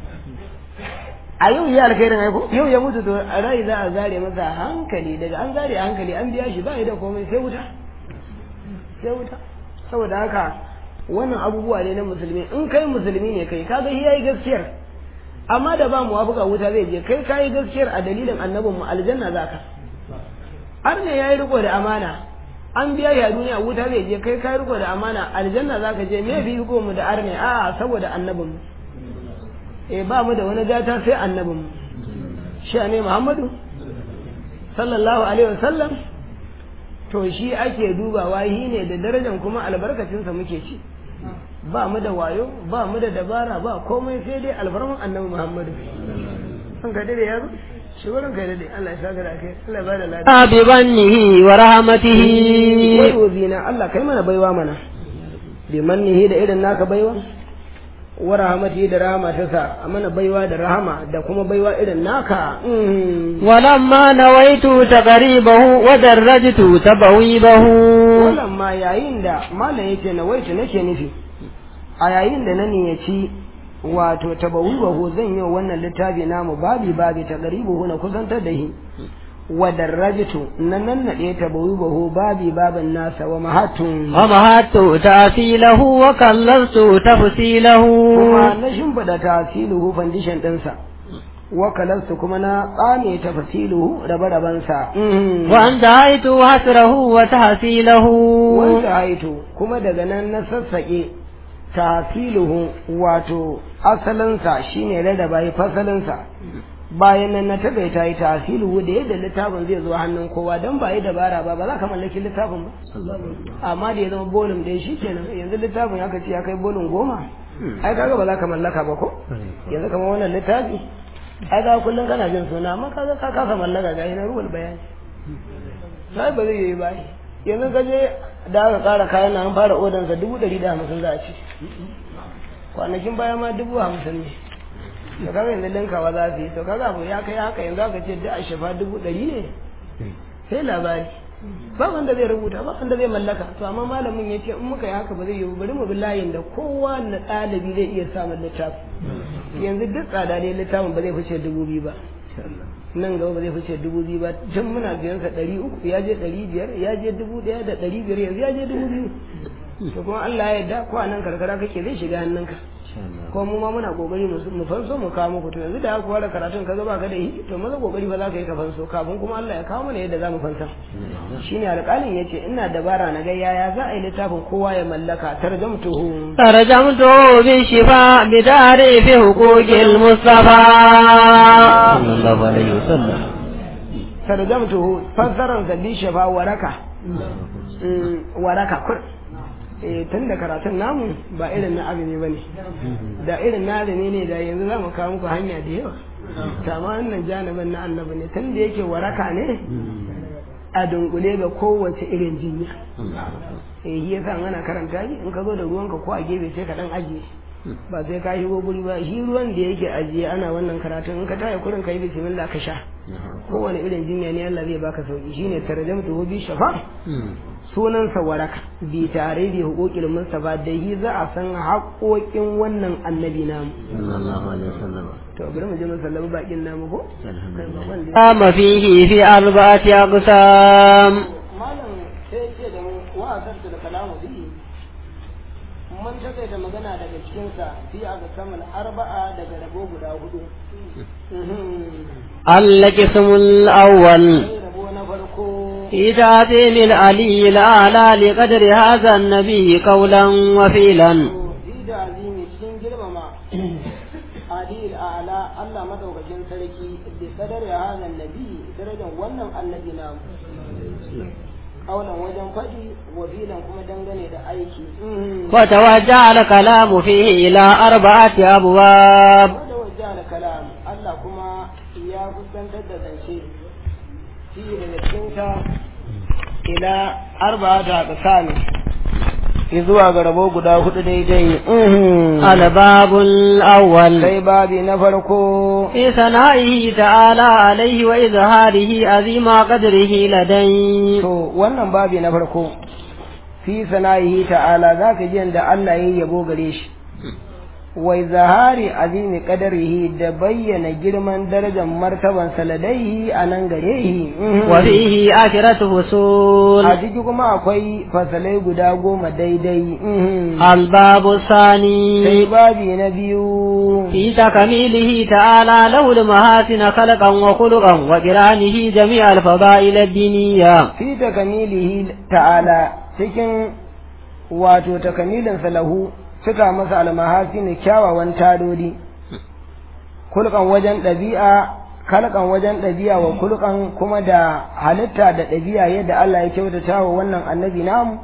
a yau ya alkhairin aiko yau ya mutu to a rai za a zare masa hankali daga an zare hankali an biya shi ba da komai sai wuta sai wuta saboda haka wannan abubuwa ne na musulmi in kai musulmi ne kai kaga shi yayi gaskiyar amma da ba mu wafuka wuta zai je kai kayi gaskiyar a dalilin annabin mu aljanna zaka har ne yayi riko da amana an biya ya duniya wuta zai je kai kayi riko da amana aljanna zaka je me bi riko mu da arne a saboda annabin mu e ba mu da wani gata sai annabin shi ne Muhammadu sallallahu alaihi wasallam to shi ake dubawa shi ne da darajar kuma albarkacinsa muke ci ba mu da wayo ba mu da dabara ba komai sai dai alfarman annabi Muhammadu an ka dade yaro shi wurin kai dade Allah ya saka da kai Allah ya bada lafiya bi bannihi wa rahmatihi wai wazina Allah kai mana baiwa mana bi mannihi da irin naka baiwa wa rahamati da rahama ta sa a mana baiwa da rahama da kuma baiwa irin naka walamma nawaitu taqribahu wa darajtu tabawibahu walamma yayin da malam yake nawaitu nake nufi a yayin da na niyyaci wato tabawibahu zan yi wannan littafi namu babi babi taqribuhu na kusantar da shi wa darajtu nan nan nade tabawibahu babi babin nasa wa mahatun wa mahattu ta'silahu wa kallastu tafsilahu kuma na shimfida tasiluhu foundation ɗinsa wa kalastu kuma na tsame tafsiluhu rabe-rabensa wa anta haitu hasrahu wa tahsilahu wanda haitu kuma daga nan na sassaƙe tasiluhu wato asalinsa shine rarraba yi fasalinsa bayan nan na taɓa ta yi tasiluhu da yadda littafin zai zo hannun kowa don ba yi dabara ba ba za ka mallaki littafin ba amma da ya zama bolin ɗaya shi kenan yanzu littafin ya ce ya kai bolin goma ai kaga ba za ka mallaka ba ko yanzu kamar wannan littafi ai ga kullum kana jin suna amma kaga ka kasa mallaka ga na ruwal bayani sai ba zai yi ba yanzu ka je da aka ƙara kayan nan an fara odansa dubu ɗari da hamsin za a ci kwanakin baya ma dubu hamsin ne to kaga yanzu linkawa za su yi to kaga abu ya kai haka yanzu aka ce da a shafa dubu ɗari ne sai labari ba wanda zai rubuta ba wanda zai mallaka to amma malamin ya ce in muka yi haka ba zai yi bari mu bi layin da kowa na ɗalibi zai iya samun littafi yanzu duk tsada ne littafin ba zai fice dubu biyu ba nan gaba ba zai fice dubu biyu ba tun muna biyan sa ɗari uku ya je ɗari biyar ya je dubu ɗaya da ɗari biyar yanzu ya je dubu biyu to kuma Allah ya yarda ko a nan karkara kake zai shiga hannunka ko mu ma muna kokari mu mu fanso mu kawo muku to yanzu da aka fara karatun kaga baka da yi to maza kokari ba za ka yi ka fanso kafin kuma Allah ya kawo mana yadda za mu fansa shine alƙalin yace ina dabara na ga yaya za a yi littafin kowa ya mallaka tarjamtuhu ترجمته بالشفاء بتعريف حقوق المصطفى صلى الله عليه وسلم tarjamtuhu fassaran sa bi shafa waraka waraka kur eh tun da karatun namu ba irin na azumi bane da irin na azumi ne da yanzu za mu kawo muku hanya da yawa kama wannan janibin na annabi ne tun da yake waraka ne a dunkule ga kowace irin jinya eh shi yasa ana karanta shi in ka zo da ruwanka ko a gefe sai ka dan ajiye ba sai ka shigo guri ba shi ruwan da yake ajiye ana wannan karatun in ka taya kurin ka yi bismillah ka sha kowane irin jinya ne Allah zai baka sauki shine tarjamtu bi shafa sunansa waraka bi tare da hukukil mustafa da yi za a san haƙoƙin wannan annabi namu sallallahu alaihi wasallam to bari mu je mu sallama bakin namu ko قام فيه في أربعة أقسام malam sai ce da mu wa'azar da kalamu bi mun take da magana daga cikin sa fi a ga saman arba'a daga rabo guda hudu القسم الأول sai rabo na farko في تعظيم العلي الأعلى لقدر هذا النبي قولا وفيلا fi da azimi cikin girmama adil a'la Allah madaukakin sarki bi kadar ya hada nabi darajar wannan annabi namu kaulan wajen faɗi wa filan kuma dangane da aiki وتوجه الكلام فيه إلى أربعة أبواب wanda wajen da kalam Allah kuma ya fuskantar da zance fi daga cikinsa ila arba'ata aqsami zuwa ga rabo guda hudu daidai الباب الأول sai babi na farko في ثنائه تعالى عليه وإظهاره عظيم قدره لديه to wannan babi na farko fi sana'ihi ta'ala zaka ji yanda Allah yayi yabo gare shi wa zahari azimi qadarihi da bayyana girman darajar martaban saladaihi a nan gare shi وفيه عشرة فصول a ciki kuma akwai fasalai guda goma daidai الباب sai الثاني babi na biyu في تكميله تعالى له المحاسن خلقا وخلقا وقرانه جميع الفضائل الدينية fi takamilihi ta'ala cikin wato takamilin lahu cika masa almahasini kyawawan tadodi kulkan wajen ɗabi'a kalkan wajen ɗabi'a wa kulkan kuma da halitta da ɗabi'a yadda Allah ya kyautata wa wannan annabi namu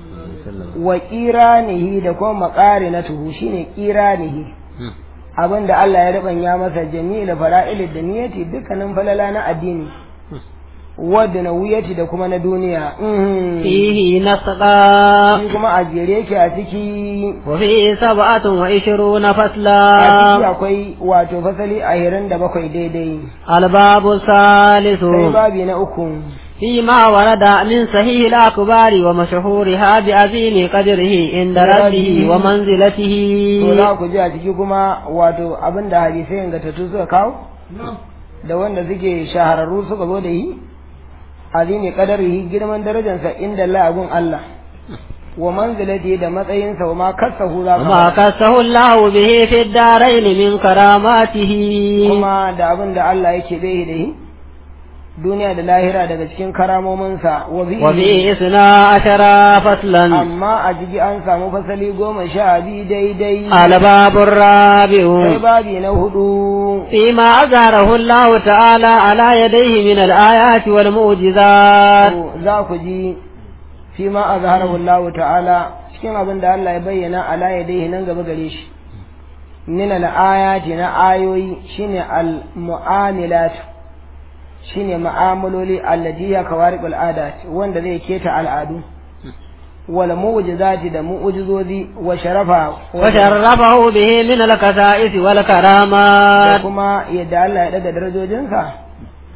wa ƙiranihi da kuma maƙarinatuhu shine ƙiranihi abin da Allah ya ribanya masa jami'il fara'il da niyyati dukkanin falala na addini wadda na wuyati da kuma na duniya mhm. فيه نسقا shi kuma a jere yake a ciki وفيه سبعة وعشرون a ciki فصلا akwai wato fasali ahirin da bakwai daidai الباب الثالث sai babi na uku فيما ورد من صحيح الأخبار ومشهورها بعظيم قدره عند ربه ومنزلته to za ku ji a ciki kuma wato abin da hadisai ingantattu suka kawo da wanda suke shahararru suka zo da yi azimi qadarihi girman darajarsa inda Allah abun Allah wa manzilati da matsayinsa wa ma kasahu za وما ka كسه الله به في الدارين من كراماته kuma da abin da Allah yake bai da yi duniya da lahira daga cikin karamominsa wa bihi وفيه اثنا عشر فصلا amma a jiki an samu fasali goma sha biyu daidai الباب sai الرابع babi na hudu فيما أظهره الله تعالى على يديه من الآيات والمعجزات to za ku ji fi ma a Allah ta'ala cikin abin da Allah ya bayyana ala yadayhi nan gaba gare shi min al-ayati na ayoyi shine al-mu'amilat shine mu'amaloli allati ya kawariqul adat wanda zai keta al'adu wal mu'jizati da mu'jizozi wa sharafa وشرفه به من الكسائس da والكرامات kuma yadda Allah ya daga darajojinsa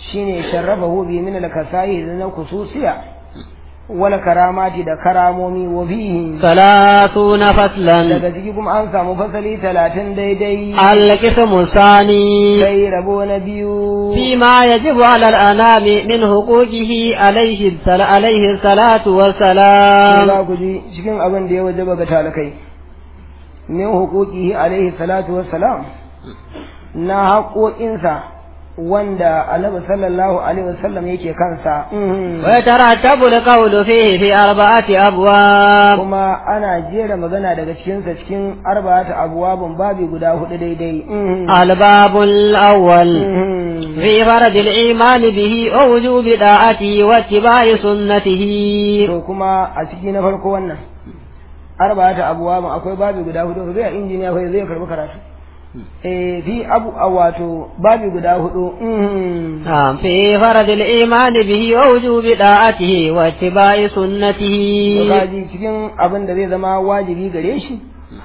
shine sharrafahu bi min al-kasai na kususiya wal karamati da karamomi wa fihi ثلاثون فصلا daga ciki kuma an samu fasali talatin daidai القسم الثاني sai rabo na biyu فيما يجب على الأنام من حقوقه عليه السل- عليه الصلاة والسلام za ku ji cikin abin da ya wajaba ga talakai min hukukihi alaihi salatu wassalam na haƙoƙinsa wanda annabi sallallahu alaihi wasallam yake kansa Mhm. ويترتب القول فيه في أربعة أبواب kuma ana jera magana daga cikinsa cikin arba'ata abuwabun babi guda hudu daidai Mhm. الباب الأول Mhm. في فرض الإيمان به ووجوب طاعته واتباع سنته to kuma a ciki na farko wannan arba'ata abuwabun akwai babi guda hudu zai injiniya kai zai karbi karatu eh fi abu a wato babi guda hudu Mhm. نعم في فرض الإيمان به ووجوب طاعته واتباع سنته kaji cikin abin da zai zama wajibi gare shi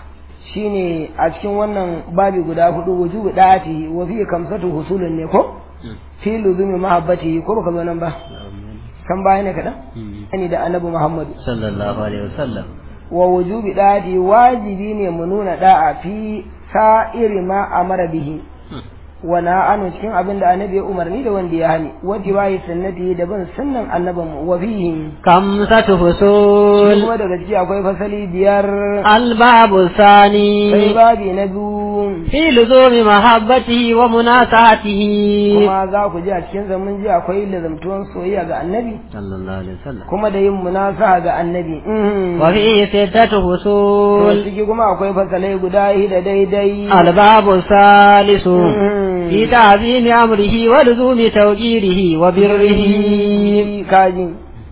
shine a cikin wannan babi guda hudu wujubu da'ati wa fi kamsatu husulun ne ko fi luzumi mahabbati ko baka zo nan ba kan baya ne kadan ani da annabi Muhammad صلى الله عليه وسلم wa wujubi da'ati wajibi ne mu nuna da'a fi sa'iri ma amara bihi wa na'anu cikin abin da annabi ya umarni da wanda ya hani wa tibai sunnati da bin sunnan annabin wa fihi خمسة shi فصول kuma daga ciki akwai fasali biyar الباب sai الثاني babi na biyu في لزوم محبته ومناصحته kuma za ku ji a cikin zaman ji akwai lazamtuwan soyayya ga annabi صلى الله عليه وسلم kuma da yin munasaha ga annabi Mhm. وفيه ستة to فصول ciki kuma akwai fasalai guda da daidai الباب الثالث Mhm. في تعظيم أمره ولزوم توجيره وبره kaji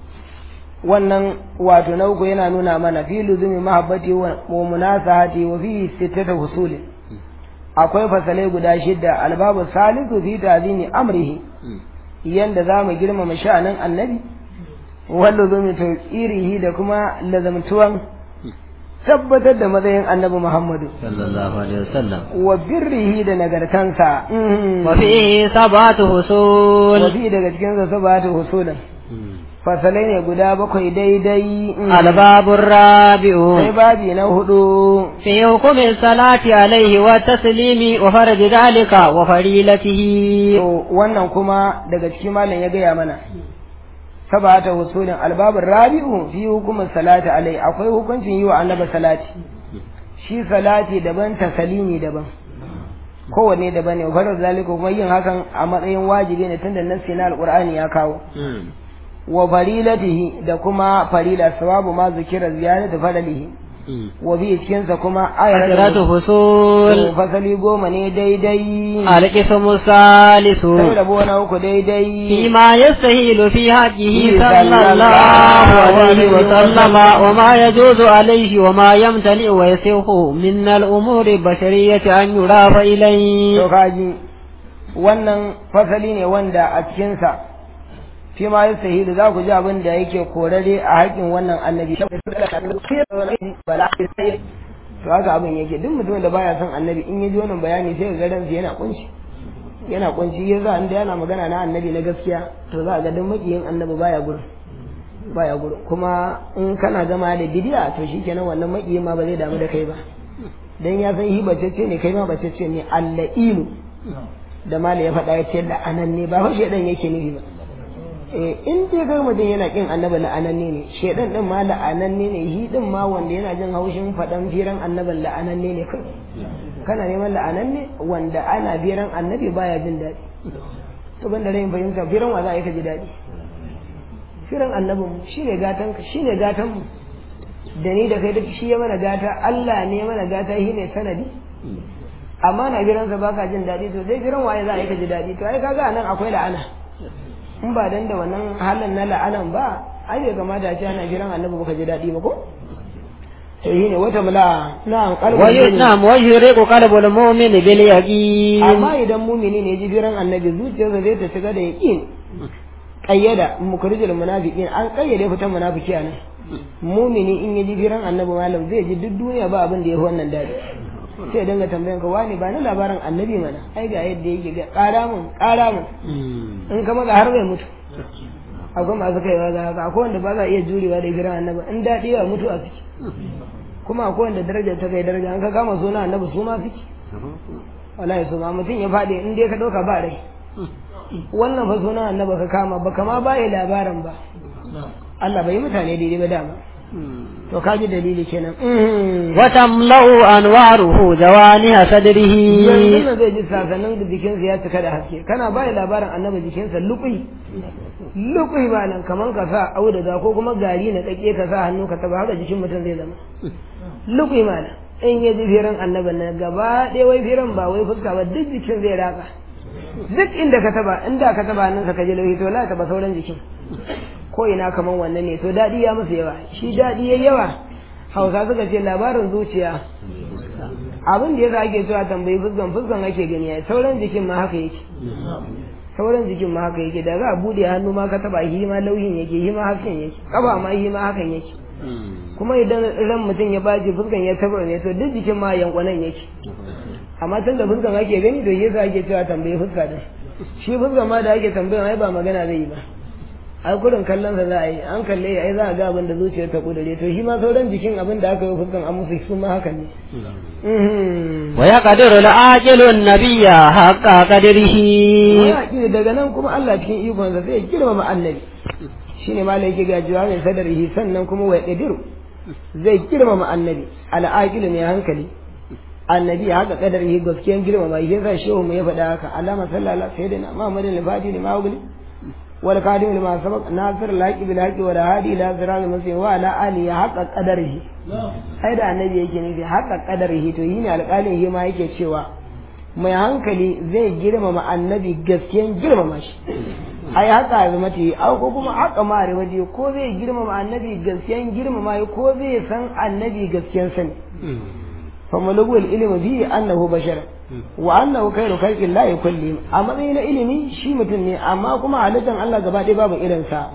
wannan wato na uku yana nuna mana fi luzumi mahabbati wa wa munasahati wa fi sittata husuli akwai fasalai guda shidda albabu salisu fi ta'zimi amrihi yanda za mu girmama sha'anin annabi wanda zo mu tauƙirihi da kuma lazamtuwan tabbatar da matsayin annabi Muhammadu صلى الله عليه وسلم wa birrihi da nagartansa Mhm. وفيه سبعة فصول wafi daga cikin sa sabata husulin fasalai ne guda bakwai daidai Mhm. الباب sai الرابع babi na hudu في حكم الصلاة عليه والتسليم وفرج ذلك وفريلته to wannan kuma daga cikin malam ya gaya mana sabata husulin albabin rabi'u fi hukumin salati alai akwai hukuncin yi wa annabi salati shi salati daban tasalimi daban kowanne daban ne farar zalika kuma yin hakan a matsayin wajibi ne tunda nassi na alqur'ani ya kawo wa farilatihi da kuma farila sawabu ma zikira ziyaratu faralihi wa bi cikin sa kuma عشرة ayatu فصول fasali goma ne daidai القسم الثالث sai rabo na uku daidai فيما يستهيل في حقه صلى الله عليه وسلم وما يجوز عليه وما يمتنع ويسيح من الأمور البشرية أن يضاف to إليه kaji wannan fasali ne wanda a cikinsa fi ma yi sahilu za ku ji abin da yake korare a haƙin wannan annabi to haka abin yake duk mutum da baya son annabi in ya ji wannan bayani sai ga ransa yana kunshi yana kunshi ya za inda yana magana na annabi na gaskiya to za a ga duk makiyin annabi baya gurin baya gurin kuma in kana gama da bidiya to shikenan wannan makiyin ma ba zai damu da kai ba dan ya san hi bacece ne kai ma bacece ne alla'ilu da mala ya faɗa ya ce la'anan ne ba fa shedan yake nufi ba eh in dai ga mutum yana kin annabi la'ananne ne shedan din ma la'ananne ne hi din ma wanda yana jin haushin faɗan firan annabin la'ananne ne kai kana neman la'ananne wanda ana firan annabi baya jin daɗi to banda rayin fahimta firan wa za a yi ka ji daɗi firan annabin mu shine gatan ka shine gatan mu da ni da kai duk shi ya mana gata Allah ne ya mana gata shi ne sanadi amma na biransa ba ka jin daɗi to dai biran waye za a yi ka ji daɗi to ai kaga nan akwai la'ana in ba dan da wannan halin na la'anan ba ai bai kamata a ce ana biran annabi baka ji daɗi ba ko to shi ne wata mula na وي- kalbin نعم ويشرق قلب المؤمن باليقين amma idan mumini ne ji biran annabi zuciyarsa zai ta shiga da yaqin qayyada mukrijul munafiqin an qayyade fitan munafiki anan mumini in ya ji biran annabi malam zai ji duk duniya ba abin da ya fi wannan daɗi sai ya dinga tambayan ka wani ba ni labarin annabi mana ai ga yadda yake ga ƙara mun ƙara mun in ka maza har bai mutu akwai masu kaiwa ga haka akwai wanda ba za a iya jurewa da gidan annabi in daɗi ya mutu a ciki kuma akwai wanda darajar ta kai daraja an ka kama suna annabi su ma suke wallahi su ma mutum ya faɗi in dai ka ɗauka ba rai wannan fa suna annabi ka kama ba kama ba yi labarin ba Allah bai yi mutane daidai ba dama to ka ji dalili kenan وتملأ أنواره جوانح صدره yanzu nan zai ji sasannin da jikinsa ya cika da haske kana ba labarin annabi jikinsa lukui lukui ba nan kaman ka sa auduga ko kuma gari na kake ka sa hannu ka taba haka jikin mutum zai zama lukui ma nan in ya ji firan annabin nan gaba ɗaya wai firan ba wai fuska ba duk jikin zai raka duk inda ka taba inda ka taba nan ka ji lauhi to la taba sauran jikin ko ina kaman wannan ne to daɗi ya musu yawa shi daɗi ya yawa hausa suka ce labarin zuciya abin da yasa ake cewa tambayi fuskan fuskan ake gani ya sauran jikin ma haka yake sauran jikin ma haka yake da za a bude hannu ma ka taba shi ma lauhin yake shi ma hakan yake kafa ma shi ma hakan yake kuma idan ran mutum ya baje fuskan ya tabar ne to duk jikin ma yankwanan yake amma tun da fuskan ake gani to yasa ake cewa tambayi fuska din shi fuskan ma da ake tambaya ai ba magana zai yi ba ai kurin kallon sa za a yi an kalle ai za a ga abin da zuciyar ta kudure to shi ma sauran jikin abin da aka yi fuskan an musu su ma hakan ne ويقدر العاجل النبي حق قدره wani daga nan kuma Allah cikin ikonsa sai ya girmama annabi shine malai yake ga jawabin sadarihi sannan kuma wa yaqdiru zai girmama annabi al'aqilu mai hankali annabi haka kadarihi gaskiyan girmama shi yasa shehu mu ya faɗa haka alama sallallahu alaihi sayyidina muhammadin al-fadi ne mawguli wal qadim lima sabaq nasir al-haqi bil haqi wa hadi ila sirat al-mustaqim wa ala ali haqqa qadarihi sai da annabi yake nufi haqqa qadarihi to yini alƙalin shi ma yake cewa mai hankali zai girmama annabi gaskiyan girmama shi ai haka azumati au ko kuma haka mare waje ko zai girmama annabi gaskiyan girmama ko zai san annabi gaskiyan sani fa malugul ilmi bi annahu bashar wa annahu khairu khalqi llahi kulli a matsayin ilimi shi mutum ne amma kuma halittar Allah gaba ɗaya babu irin sa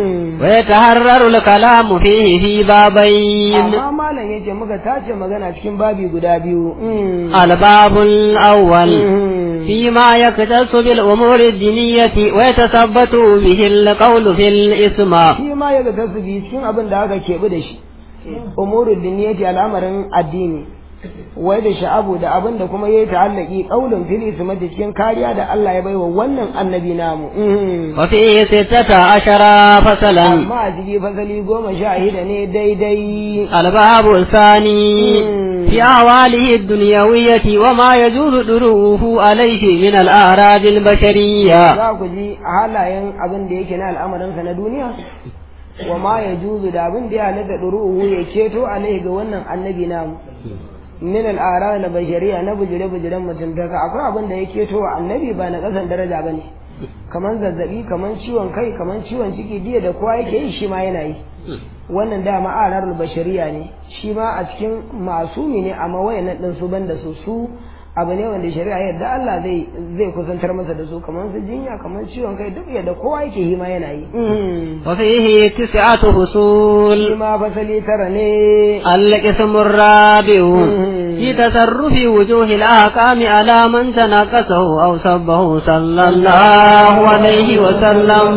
ويتحرر الكلام فيه في بابين amma malam yace muka tace magana cikin babi guda biyu الباب الأول فيما يختص بالأمور الدينية ويتثبت به القول في الإسماء shi ma yaga tasbi cikin abin da aka keɓi da shi umurul diniyati al'amarin addini wai da sha'abu da abin da kuma yayi ta'allaki qaulun fil ismati cikin kariya da Allah ya baiwa wannan annabi namu وفيه ستة عشر فصلا amma a ciki fasali goma sha shida ne daidai الباب الثاني في أعواله الدنيوية وما يجوز دروه عليه من الأعراض البشرية za ku ji halayen abin da yake na al'amarinsa na duniya wa ma ya juzu da abin da ya halatta ɗuru'uhu ya ceto alaihi ga wannan annabi namu min al'ara na bashariya na bujire bujiren mutuntaka akwai abin da ya keto wa annabi ba na ƙasan daraja ba ne kamar zazzabi kamar ciwon kai kamar ciwon ciki diya da kowa yake yi shi ma yana yi wannan dama arar bashariya ne shi ma a cikin masumi ne amma wayannan din su banda su su abu ne wanda shari'a yadda Allah zai zai kusantar masa da su kamar su jinya kamar ciwon kai duk yadda kowa yake yi ma yana yi وفيه تسعة shi فصول ma fasali tara ne القسم الرابع في تصرف وجوه الأحكام على من تناقصه أو سبه صلى الله عليه وسلم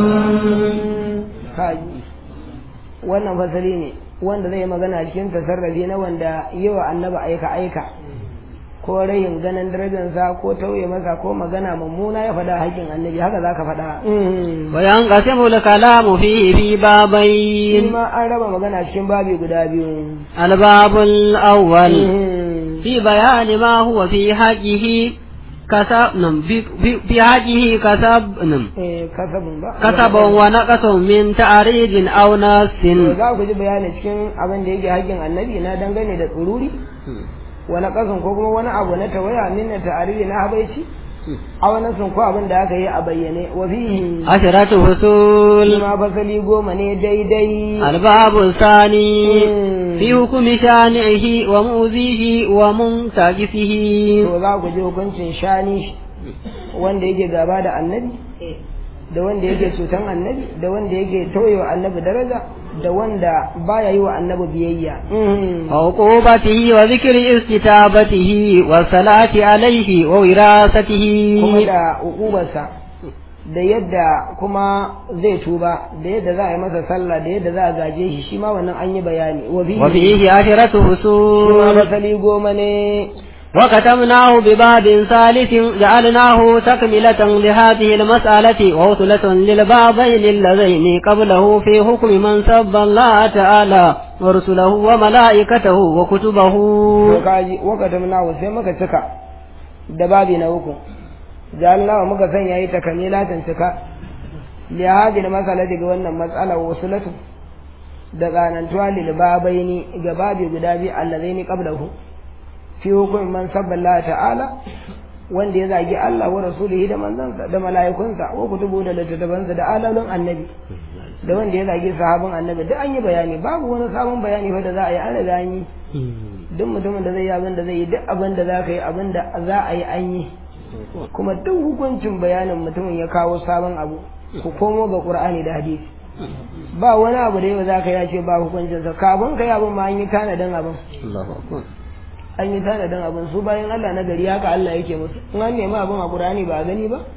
kaji wannan fasali ne wanda zai magana cikin tasarrafi na wanda yawa annaba aika aika ko rayin ganin darajarsa ko tauye masa ko magana mummuna ya faɗa haƙƙin annabi haka za ka faɗa وينقسم الكلام فيه في shi بابين ma an raba magana cikin babi guda biyu الباب الأول في بيان ما هو في حقه كسب نعم في- في- في حقه كسب نعم Eh, kasabun ba كسب ونقص من تعريض أو نص To za ku ji bayani cikin abin da yake haƙƙin annabi na dangane da tsururi wani ƙasan ko kuma wani abu na tawaya min na ta'ariri na habaici a wani sun ko abin da aka yi a bayyane wa fihi عشرة shi فصول ma fasali goma ne daidai الباب الثاني Mm. في حكم شانعه ومؤذيه ومنتجسه to za ku ji hukuncin shani wanda yake gaba da annabi da wanda yake cutan annabi da wanda yake tauyewa annabi daraja da wanda baya yi wa annabi biyayya عقوبته وذكر استتابته والصلاة عليه ووراثته kuma da uqubarsa da yadda kuma zai tuba da yadda za a yi masa sallah da yadda za a gaje shi shi ma wannan an yi bayani wa fihi وفيه عشرة shi ma فصول masali goma ne وختمناه بباب ثالث جعلناه تكملة لهذه المسألة ووصلة للبابين اللذين قبله في حكم من سب الله تعالى ورسله وملائكته وكتبه to kaji wakatam nawo sai muka cika da babi na uku jalna muka sanya yi takamilatan cika li hadhihi masala daga wannan matsala wasulatu da tsanantuwa lil babaini ga babi guda biyu allazaini qablahu fi hukumin man sabba Allah ta'ala wanda ya zagi Allah wa rasulihi da manzansa da mala'ikunsa wa kutubu da littattafansa da alalun annabi da wanda ya zagi sahabin annabi duk an yi bayani babu wani sabon bayani fa da za a yi an riga an yi duk mutumin da zai yi abin da zai yi duk abin da za ka yi abin da za a yi an yi kuma duk hukuncin bayanin mutumin ya kawo sabon abu ku komo ga qur'ani da hadisi ba wani abu da yau za ka yi ce ba hukuncinsa kafin ka yi abin ma an yi tanadin abin an yi tanadin abin su bayan Allah na gari haka Allah yake musu in an nemi abin a qur'ani ba a gani ba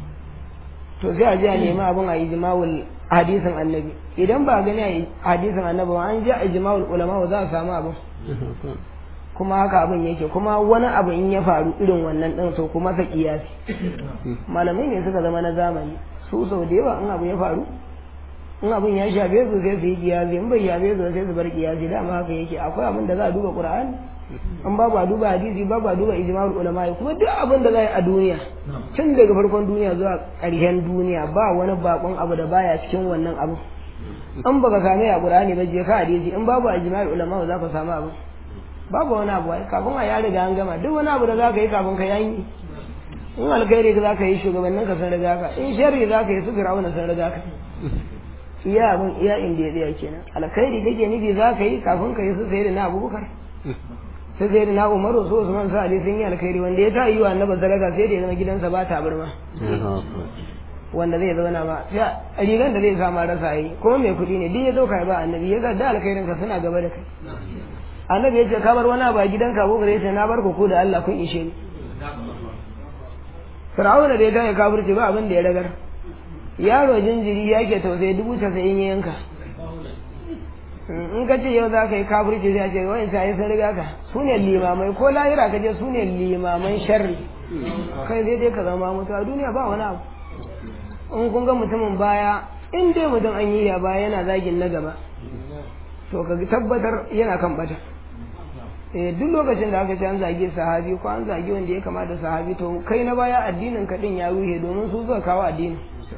to sai a je a nemi abin a ijma'ul hadisin annabi idan ba a gani a hadisin annabi ba an je a ijma'ul ulama za a samu abin kuma haka abin yake kuma wani abu in ya faru irin wannan din so kuma sa kiyasi malamai ne suka zama na zamani su sau da yawa in abu ya faru in abin ya shafe su sai su yi kiyasi in bai shafe su sai su bar kiyasi dama haka yake akwai abin da za a duba qur'ani in babu a duba hadisi babu a duba ijma'ul ulama kuma duk abin da za a yi a duniya tun daga farkon duniya zuwa ƙarshen duniya ba wani bakon abu da baya cikin wannan abu in baka same a qur'ani ba je ka hadisi in babu a ijma'ul ulama za ka samu abu babu wani abu ai kafin a ya riga an gama duk wani abu da za ka yi kafin ka yanyi in alkhairi za ka yi shugabannin ka sun riga ka in sharri za ka yi su firawuna sun riga ka iya abin iya inda ya tsaya kenan alkhairi kake nufi za ka yi kafin ka yi su sai da na abubakar sai sai da na umaru su usman sa ali sun yi alkhairi wanda ya ta yi wa annabi sadaka sai da ya zama gidansa ba tabarma wanda zai zauna ba sai rigan da zai sama rasa yi kuma mai kuɗi ne duk ya zo kai ba annabi ya ga da alkhairin ka suna gaba da kai annabi ya ce ka bar wani ba gidanka abu ya ce na bar ku da Allah kun ishe ni Fir'auna da ya gane kafirci ba abin da ya ragar yaro jinjiri ya ke tausayi dubu casa'in ya yanka in ka ce yau za ka yi kafirci zai ce wani sai sun riga ka su ne limamai ko lahira ka je su ne limaman sharri kai zai dai ka zama mutu a duniya ba wani abu in kun ga mutumin baya in dai mutum an yi ya baya yana zagin na gaba to ka tabbatar yana kan bata eh duk lokacin da aka ce an zage sahabi ko an zage wanda ya kama da sahabi to kai na baya addinin ka din ya ruhe domin su suka kawo addini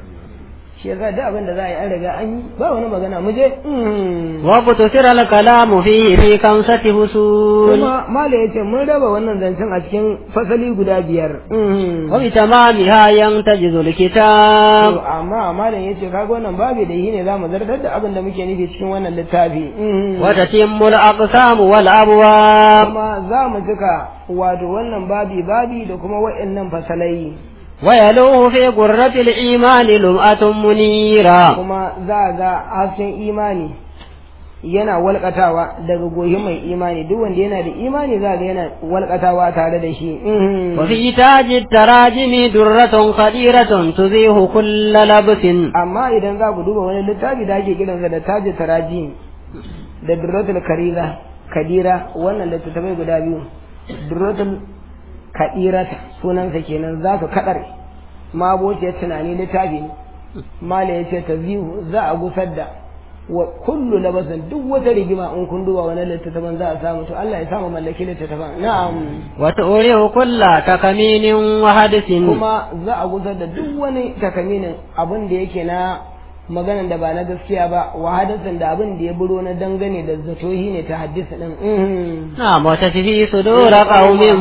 shi yasa duk abin da za a yi an riga an yi ba wani magana mu je وقتصر الكلام فيه في خمسة فصول kuma mala ya ce mun raba wannan zancen a cikin fasali guda biyar وبتمامها ينتجز To, الكتاب amma malam ya ce kaga wannan babu da yi ne za mu zartar da abin da muke nufi cikin wannan littafi وتتم الأقسام والأبواب kuma za mu cika wato wannan babi babi da kuma wa'annan fasalai ويلوه في قرة الإيمان لمعة منيرة kuma za a ga hasken imani yana walƙatawa daga goyi mai imani duk wanda yana da imani za ga yana walƙatawa tare da shi وفي تاج التراجم درة خديرة تزيه كل لبس amma idan za ku duba wani littafi da ake kiransa da taji taraji da durratul karira kadira wannan littattafai guda biyu durratul kadirata sunansa kenan za su kadar mabociyar tunani littafi ne mala ya ce ta zihu za a gusar da wa kullu labasan duk wata rigima in kun duba wani littattafan za a samu to Allah ya samu mallaki littattafan na'am وتؤره كل تكمين وحدث kuma za a gusar da duk wani takaminin abin da yake na maganan da ba na gaskiya ba wa hadasan da abin da ya buro na dangane da zatohi ne ta haddisa din mhm. نعم وتشفي صدور قوم To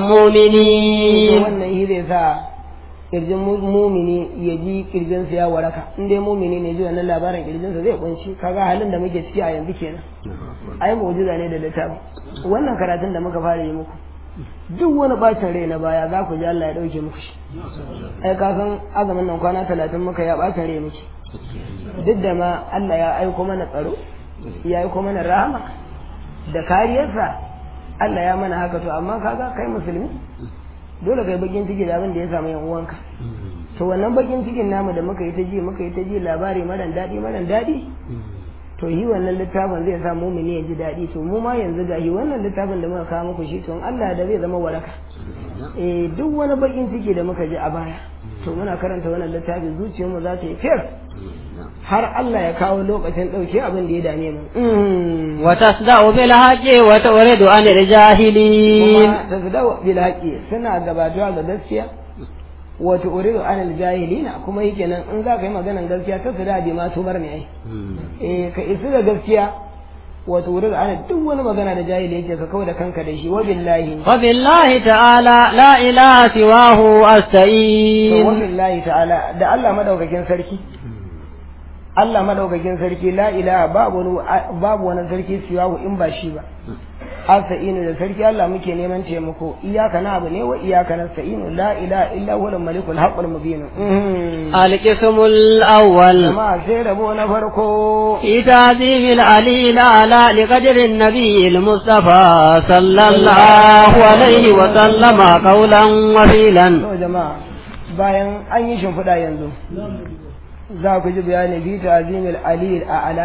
مؤمنين wannan shi zai sa kirjin mu- mumini ya ji kirjinsa ya waraka in dai mumini ne ji wannan labarin kirjinsa zai kunshi kaga halin da muke ciki a yanzu kenan ai mu'jiza ne da littafi wannan karatun da muka fara yi muku duk wani bacin rai na baya za ku ji Allah ya dauke muku shi ai ka san azumin nan kwana talatin muka ya bacin rai muke duk da ma Allah ya aiko mana tsaro ya yi kuma na rahama da kariyarsa Allah ya mana haka to amma kaga kai musulmi dole kai bakin ciki da abin da ya samu yan uwanka to wannan bakin cikin namu da muka yi ta ji muka yi ta ji labari maran daɗi maran daɗi to yi wannan littafin zai sa mumini ya ji daɗi to mu ma yanzu ga wannan littafin da muka kawo muku shi to Allah da zai zama waraka eh duk wani bakin ciki da muka ji a baya to muna karanta wannan littafin zuciyarmu za ta yi fiyar har Allah ya kawo lokacin ɗauke abin da ya dame mu wa tasda'u bil haqqi wa turidu an jahilin kuma tasda'u bil haqqi suna gabatuwa ga gaskiya wa turidu an jahilina kuma yake nan in za ka yi maganan gaskiya ta su da bi ma tubar ne ai eh ka isu da gaskiya wa turidu an duk wani magana da jahili yake ka kawo da kanka da shi wa billahi wa billahi ta'ala la ilaha siwahu to wa asta'in billahi ta'ala da Allah madaukakin sarki Allah madaukakin sarki la ilaha babu wani babu wani sarki siyahu in ba shi ba asa'inu da sarki Allah muke neman taimako iyaka na abu ne wa iyaka nasta'inu la ilaha illa huwa al-malikul haqqul mubin القسم الأول jama'a sai rabo na farko في تعظيم العلي الأعلى لقدر النبي المصطفى صلى الله عليه وسلم قولا وفيلا to jama'a bayan an yi shimfiɗa yanzu za ku ji bayani fi ta'zimil ali a'ala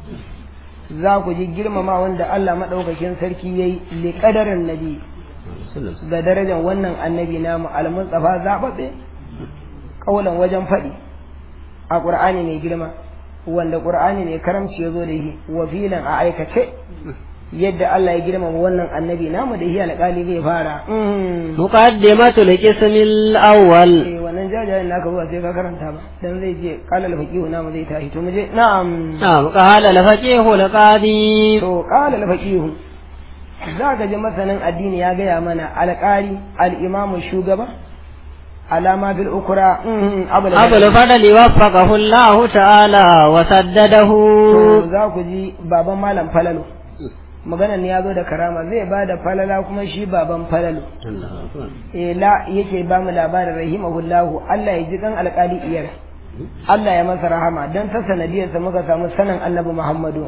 za ku ji girmama wanda Allah madaukakin sarki yayi li qadarin nabi ga darajar wannan annabi namu al-mustafa zababbe kaulan wajen faɗi a qur'ani mai girma wanda qur'ani mai karamci ya zo da shi wa filan a aikace yadda Allah ya girmama wannan annabi namu da shi alƙali zai fara Mm. مقدمة القسم الأول eh wannan jajayen naka zuwa sai ka karanta ba dan zai je qala al-faqihu namu zai tashi to muje na'am نعم قال الفقيه القاضي to qala al-faqihu zaka ji masanin addini ya gaya mana alƙali al-imamu shugaba alama bil ukra mm, abul أبو الفضل وفقه الله تعالى وسدده to za ku ji baban malam falalo maganar ne ya zo da karama zai ba da falala kuma shi baban falalo eh la yake ba mu labarin rahimahullahu Allah ya ji kan alƙali iyar Allah ya masa rahama dan ta sanadiyarsa muka samu sanin annabi Muhammadu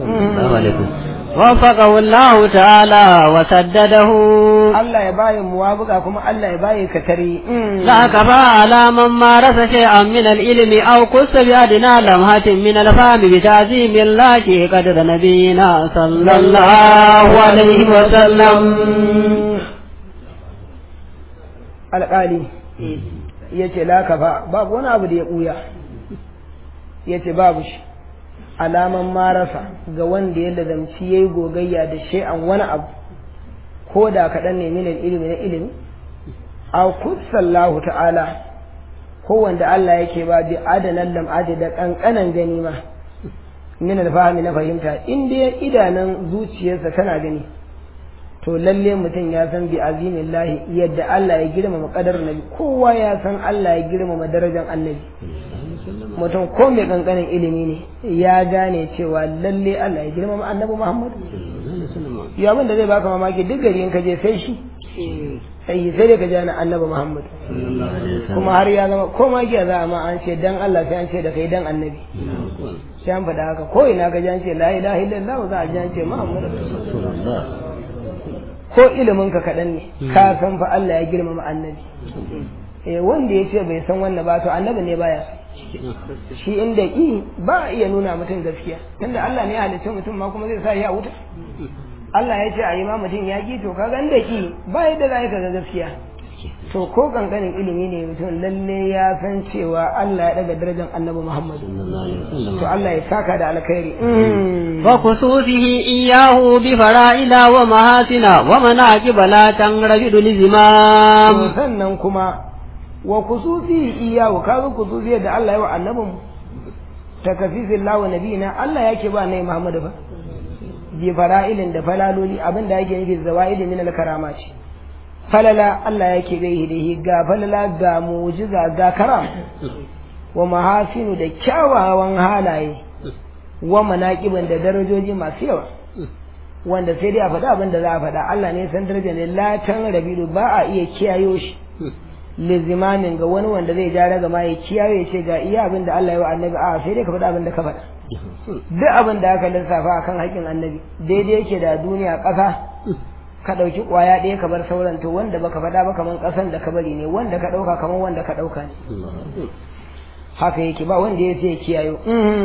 وفقه الله تعالى وسدده Allah ya bayi muwabuka kuma Allah ya bayi katari لا كفى على من مارس شيئا من العلم أو قص بأدنى لمحة من الفهم بتعظيم الله قدر نبينا صلى الله عليه وسلم alƙali ya ce la kafa babu wani abu da ya ɓuya ya ce babu shi alaman marasa ga wanda ya lazamci ya yi gogayya da shay'an wani abu ko da kaɗan ne min ilimi na ilimi a kusallahu ta'ala ko wanda Allah yake ba bi adanan lam'adi da ƙanƙanan gani ma min alfahami na fahimta in dai idanun zuciyarsa tana gani to lalle mutum ya san bi azimin lahi yadda Allah ya girmama kadar nabi kowa ya san Allah ya girmama darajar annabi mutum ko mai kankanin ilimi ne ya gane cewa lalle Allah ya girmama annabi Muhammad ya abin da zai baka mamaki duk gari in ka je sai shi sai sai dai ka ji ana annabi Muhammad kuma har ya zama ko ma giya za a ma an ce dan Allah sai an ce da kai dan annabi sai an faɗa haka ko ina ka ji an ce la ilaha illallah za a ji an ce Muhammad ko ilimin ka kaɗan ne ka san fa Allah ya girmama annabi eh wanda ya ce bai san wannan ba to annabi ne baya shi inda ki ba a iya nuna mutum gaskiya tunda Allah ne ya halicce mutum ma kuma zai sa ya wuta Allah ya ce a yi ma mutum ya ki to kaga inda ki ba yadda za ka ga gaskiya to ko kankanin ilimi ne mutum lalle ya san cewa Allah ya daga darajar annabi Muhammad to Allah ya saka da alkhairi وخصوصه إياه بفرائل ومحاسن ومناكب لا تنرجد لزمام to sannan kuma wa kususi iyahu kaga kususi da Allah ya wa annabin takafifin lawa nabiyina Allah yake ba nai Muhammadu ba bi fara'ilin da falaloli abin da yake nufi zawaidi min al-karama ce falala Allah yake gai da ga falala ga mu'jiza ga karam wa mahasinu da kyawawan halaye wa manaqiban da darajoji masu yawa wanda sai dai a faɗa abin da za a faɗa Allah ne san daraja ne latan rabidu ba a iya kiyayo shi lizimamin ga wani wanda zai ja daga ma ya kiyaye ya ce ga iya abin da Allah ya wa annabi a sai dai ka faɗa abin da ka faɗa duk abin da aka lissafa akan haƙƙin annabi daidai yake da duniya ƙasa ka ɗauki ƙwaya ɗaya ka bar sauran to wanda baka faɗa ba kaman ƙasan da ka bari ne wanda ka ɗauka kaman wanda ka ɗauka ne haka yake ba wanda ya sai kiyayo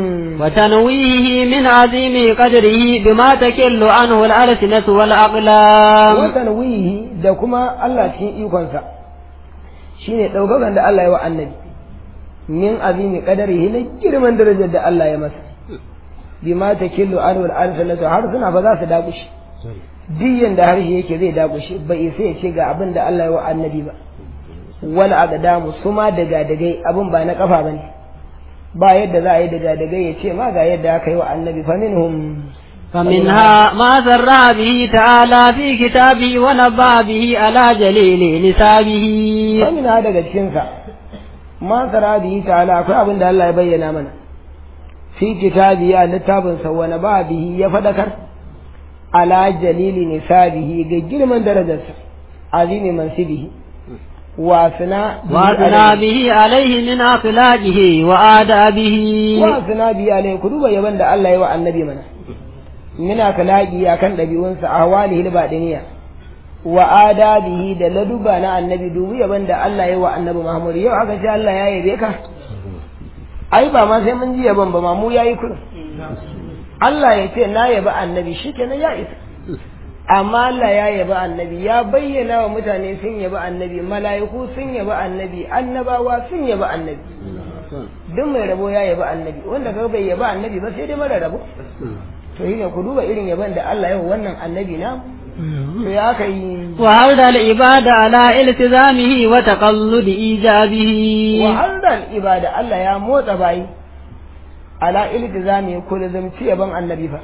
وتنويه من عظيم قدره بما تكل عنه الألسنة والأقلام watan wihi da kuma Allah cikin ikonsa shine ɗaukakan da Allah ya wa annabi min azimi qadarihi na girman darajar da Allah ya masa bima takillu anhu al-alsanatu har suna ba za su dakushi diyan da harshe yake zai dakushi bai sai ya ce ga abin da Allah ya wa annabi ba wal aqdamu suma daga dagai abin ba na kafa bane ba yadda za a yi daga dagai ya ce ma ga yadda aka yi wa annabi fa minhum فمنها ما سرى به تعالى في كتابه ونبأ به على جليل نسابه Amina daga cikinsa, ma tsara bihi ta'ala akwai abin da Allah ya bayyana mana. Fi kitabi a littafinsa wani ba bihi ya faɗakar, ala jalili nisabihi ga girman darajarsa, azimi mansibihi, wasina وأثنى به عليه من أخلاقه وآدابه wasina bihi alai ku duba yaban da Allah ya wa annabi mana. Mina kalaki akan ɗabi'unsa a hawalihi baɗiniya. wa adabihi da laduba na annabi dubi yaban da Allah ya wa annabi Muhammad yau aka ce Allah ya yabe ka ai ba ma sai mun ji yaban ba ma mu yayi kurin Allah ya ce na yabi annabi shikenan ya isa amma Allah ya yabi annabi ya bayyana wa mutane sun yabi annabi mala'iku sun yabi annabi annabawa sun yabi annabi duk mai rabo ya yabi annabi wanda ka bai yabi annabi ba sai dai mara rabo to shine ku duba irin yaban da Allah ya wa wannan annabi na to ya kai وعرض العبادة على التزامه وتقلد إيجابه wa'adar ibada Allah ya motsa bayi ala iltizami ko da zamci yaban annabi fa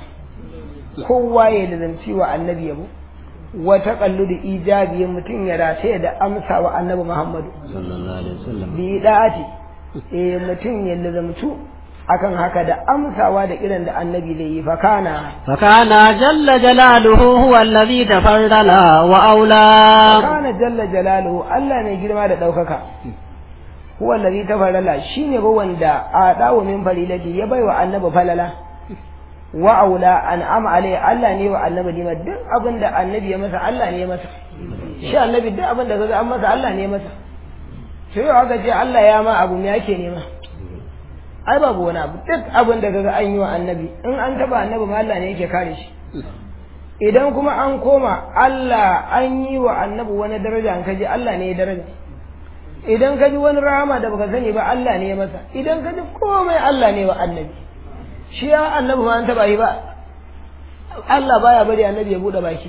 kowa ya da zamci wa annabi yabo wa taqalludu ijabi mutum ya rataye da amsa wa annabi Muhammadu صلى الله عليه وسلم bi da'ati eh mutum ya lazamtu akan haka da amsawa da irin da annabi zai yi fa kana فكان جل جلاله هو الذي تفضل وأولى kana jalla jalaluhu Allah mai girma da ɗaukaka huwa allazi tafarrala shine ba wanda a dawo min farilati ya baiwa annabi falala wa aula an'ama alai Allah ne wa annabi dima duk abin da annabi ya masa Allah ne ya masa shi annabi duk abin da kaga an masa Allah ne ya masa to yau aka ce Allah ya ma abu me yake nema ai babu wani abu duk abin da kaga an yi wa annabi in an taba annabi ma Allah ne yake kare shi idan kuma an koma Allah an yi wa annabi wani daraja an kaji Allah ne ya daraja idan ka ji wani rahama da baka sani ba Allah ne ya masa idan ka ji komai Allah ne wa annabi shi ya annabi ma an taba yi ba Allah baya bari annabi ya bude baki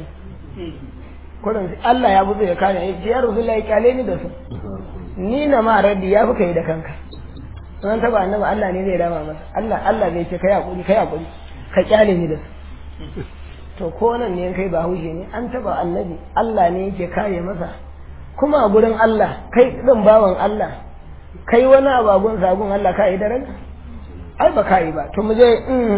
kurin Allah ya buzo ya kare ya ce ya rasulullahi kyale ni da su ni na ma raddi ya fi kai da kanka an taba annabi Allah ne zai rama masa Allah Allah zai ce kai hakuri kai hakuri ka kyale ni da su to ko nan ne kai ba haushe ne an taba annabi Allah ne yake kare masa kuma a gurin Allah kai din bawan Allah kai wani abagun sagun Allah ka yi daraja ai ba ka yi ba to mu je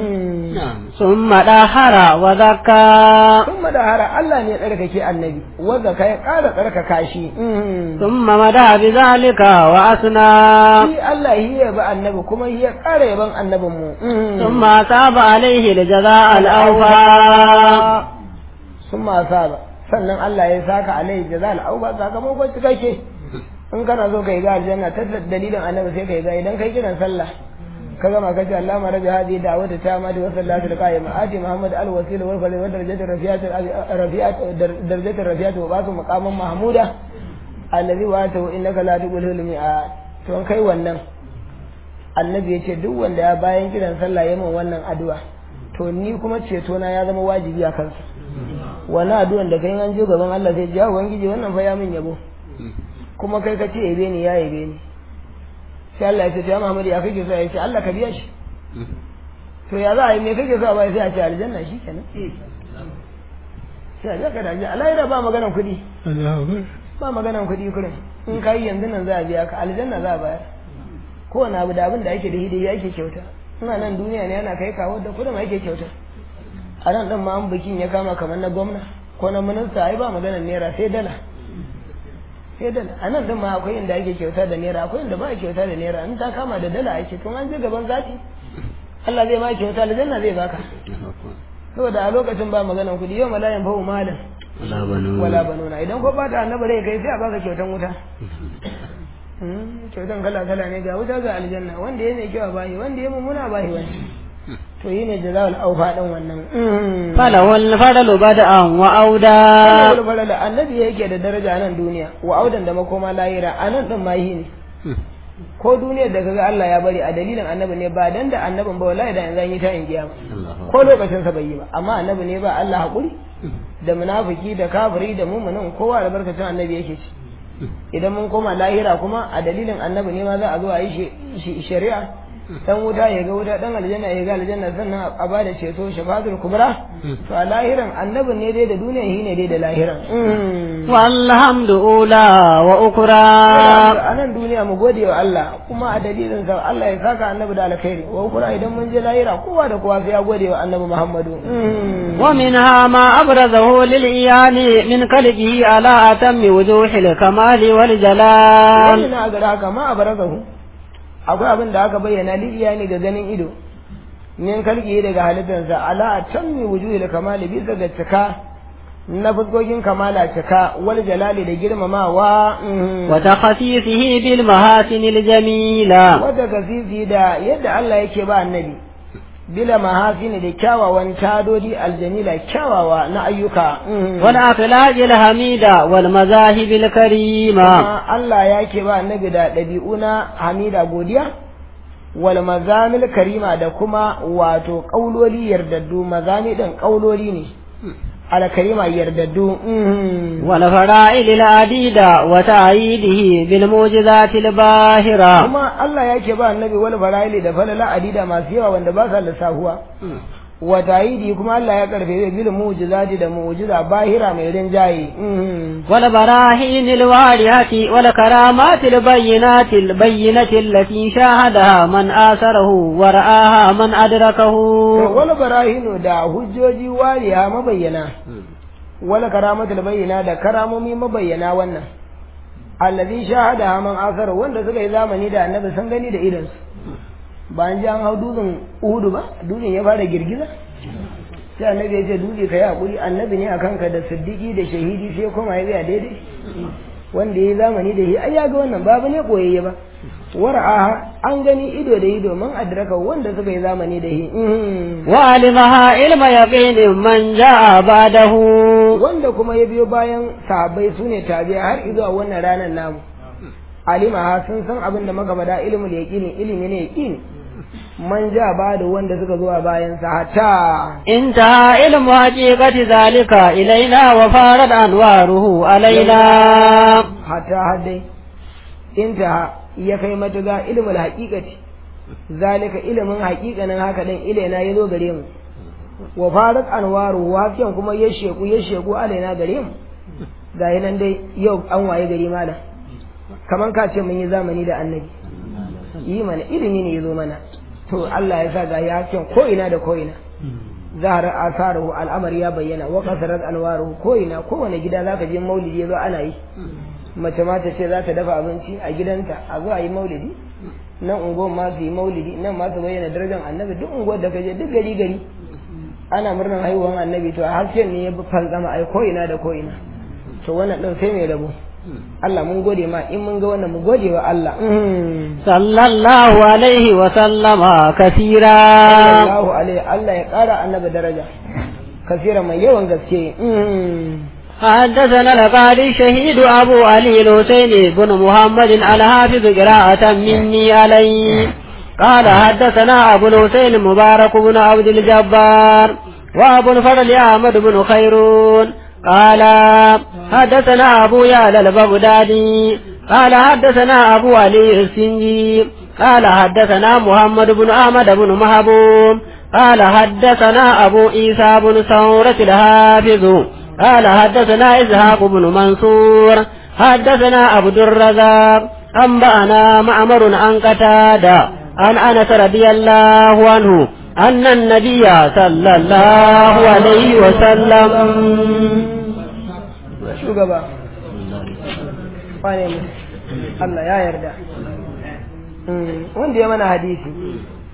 ثم دهر وزكى sun madahara Allah ne ya tsarkake annabi wanda ka ya ƙara tsarkaka shi ثم مدى بذلك وأثنى shi Allah shi ya bi annabi kuma shi ya ƙara yaban annabin mu ثم أصاب عليه الجزاء الأوفى sun ma saba sannan Allah ya saka alai jaza al'auba sakamakon cikakke in kana so kai ga aljanna ta dalilin annabi sai kai ga idan kai kiran sallah ka gama kace Allah ma rabi hadi da'wata ta ma da wasallatu alqaima ati muhammad alwasila wal fadl wa darajatu rafiyat rafiyat darajatu rafiyat wa basu maqaman mahmuda alladhi wa ta innaka la tuqulu mi'at to an kai wannan annabi ya ce duk wanda ya bayan kiran sallah ya min wannan addu'a to ni kuma ceto na ya zama wajibi a kansa wani addu'an da kai an je gaban Allah sai ji ubangiji wannan fa ya min yabo kuma kai ka ce yabe ni ya yabe ni sai Allah ya ce ya Muhammad ya kake so ya ce Allah ka biya shi to ya za a yi me kake so a bai sai a ce aljanna shi kenan sai a ka da aljanna Allah ba maganan kuɗi ba maganan kuɗi kurin in ka yi yanzu nan za a biya ka aljanna za a bayar kowane abu da abin da ake da hidai ake kyauta ina nan duniya ne yana kai kawo da kudin ake kyauta a nan ɗin ma an bikin ya kama kamar na gwamna ko na minista ai ba maganar naira sai dala sai dala a nan ɗin ma akwai inda ake kyauta da naira akwai inda ba a kyauta da naira in ta kama da dala ake tun an je gaban zati Allah zai ma kyauta aljanna zai baka saboda a lokacin ba maganan kuɗi yau malayan fa'u malam wala banu wala banuna idan ko bata annabi rai kai sai a baka kyautan wuta kyautan kala kala ne ga wuta ga aljanna wanda ya mai kyau a bahi wanda ya mummuna a bahi wani to yi ne jazawul aufa din wannan falawal fadalu bada'an wa auda Wani falala annabi yake da daraja a nan duniya wa audan da makoma lahira a nan din mahi ne ko duniyar da kaga Allah ya bari a dalilin annabi ne ba dan da annabin ba wallahi da yanzu an yi ta in kiyama ko lokacin sa bai yi ba amma annabi ne ba Allah hakuri da munafiki da kafiri da muminin kowa da barkatun annabi yake ci idan mun koma lahira kuma a dalilin annabi ne ma za a zo a yi shari'a dan wuta ya ga wuta dan aljanna ya ga aljanna sannan a ba da ceto shafatul kubra to a lahiran annabin ne dai da duniya shi ne dai da lahiran walhamdu ula wa ukra a nan duniya mu gode wa Allah kuma a dalilin sa Allah ya saka annabi da alkhairi wa ukra idan mun je lahira kowa da kowa sai ya gode wa annabi Muhammadu wa minha ma abrazahu lil iyani min qalbihi ala atammi wujuhil kamali wal jalal wannan a gara haka ma abrazahu akwai abin da aka bayyana lidiya ne ga ganin ido min kalki daga halittarsa ala tammi wujuhil kamali bisa ga cika na fuskokin kamala cika wal jalali da girmamawa wa takhasisihi bil mahasin al jamila wata kasisi da yadda Allah yake ba annabi bila mahasini da kyawawan tadodi aljamila kyawawa na ayyuka wal akhlaqi al hamida wal mazahib al karima kuma Allah ya ke ba annabi da ɗabi'u na hamida godiya wal mazamil karima da kuma wato ƙauloli yardaddu mazami ɗin ƙauloli ne al karima yardaddu wal fara'il al adida wa ta'idihi bil mu'jizat al bahira kuma Allah ya ke ba annabi wal fara'il da falala adida masu yawa wanda ba sa lissahuwa wa ta'idi kuma Allah ya karfe bil mu'jizati da mu'jiza bahira mai rinjaye wal barahin al warihati wal karamat al bayyinat al bayyinati allati shahadaha man asarahu wa ra'aha man adrakahu wal barahin da hujjoji wariya mabayyana wal karamat al bayyina da karamomi mabayyana wannan allazi shahadaha man asarahu wanda suka yi zamani da annabi sun gani da idansu ba an ji an hau dutsen uhudu ba dutsen ya fara girgiza sai annabi ya ce dutse ka yi haƙuri annabi ne a kanka da siddiƙi da shahidi sai kuma ya tsaya daidai wanda ya yi zamani da shi ai ya ga wannan babu ne koyayye ba war'aha an gani ido da ido man adraka wanda suka yi zamani da shi wa alimaha ilma yaqin man jaa ba'dahu wanda kuma ya biyo bayan sahabbai sune tabi'a har izuwa wannan ranar namu alimaha sun san abin da magabada ilmul yaqini ilimi ne yaqini man ja ba da wanda suka zo a bayan sa hatta inta ilmu haqiqati zalika ilaina wa farad anwaruhu alaina hatta haddai inta ya kai matuga ilmul haqiqati zalika ilimin haqiqanin haka dan ilaina yazo gare mu wa farad anwaruhu hakiyan kuma ya sheku ya sheku alaina gare mu ga nan dai yau an waye gari malam kaman ka ce mun yi zamani da annabi yi mana ilimi ne ya zo mana to Allah ya sa ga yakin ko ina da ko ina zahara asaruhu al'amari ya bayyana wa kasarat alwaruhu ko ina kowane gida zaka je maulidi yazo ana yi mace ma ta ce za ta dafa abinci a gidanta a zo a yi maulidi nan unguwar ma su yi maulidi nan ma su bayyana darajar annabi duk unguwar da kaje duk gari gari ana murnar haihuwar annabi to a harshen ne ya fantsama ai ko ina da ko ina to wannan din sai mai rabo Allah mun gode ma in mun ga wannan mu gode wa Allah sallallahu alaihi wa sallama kasira sallallahu alaihi Allah ya kara annabi daraja kasira mai yawan gaske حدثنا القاضي شهيد أبو علي الحسين بن محمد الحافظ قراءة مني عليه قال حدثنا أبو الحسين مبارك بن عبد الجبار وأبو الفضل أحمد بن خيرون قال حدثنا أبو يعلى البغدادي قال حدثنا أبو علي السنجي قال حدثنا محمد بن أحمد بن محبوب قال حدثنا أبو عيسى بن ثورة الحافظ قال حدثنا إسحاق بن منصور حدثنا عبد الرزاق أنبأنا معمر عن قتادة عن أنس رضي الله عنه أن النبي صلى الله عليه وسلم shugaba wane mu Allah ya yarda wanda ya mana hadisi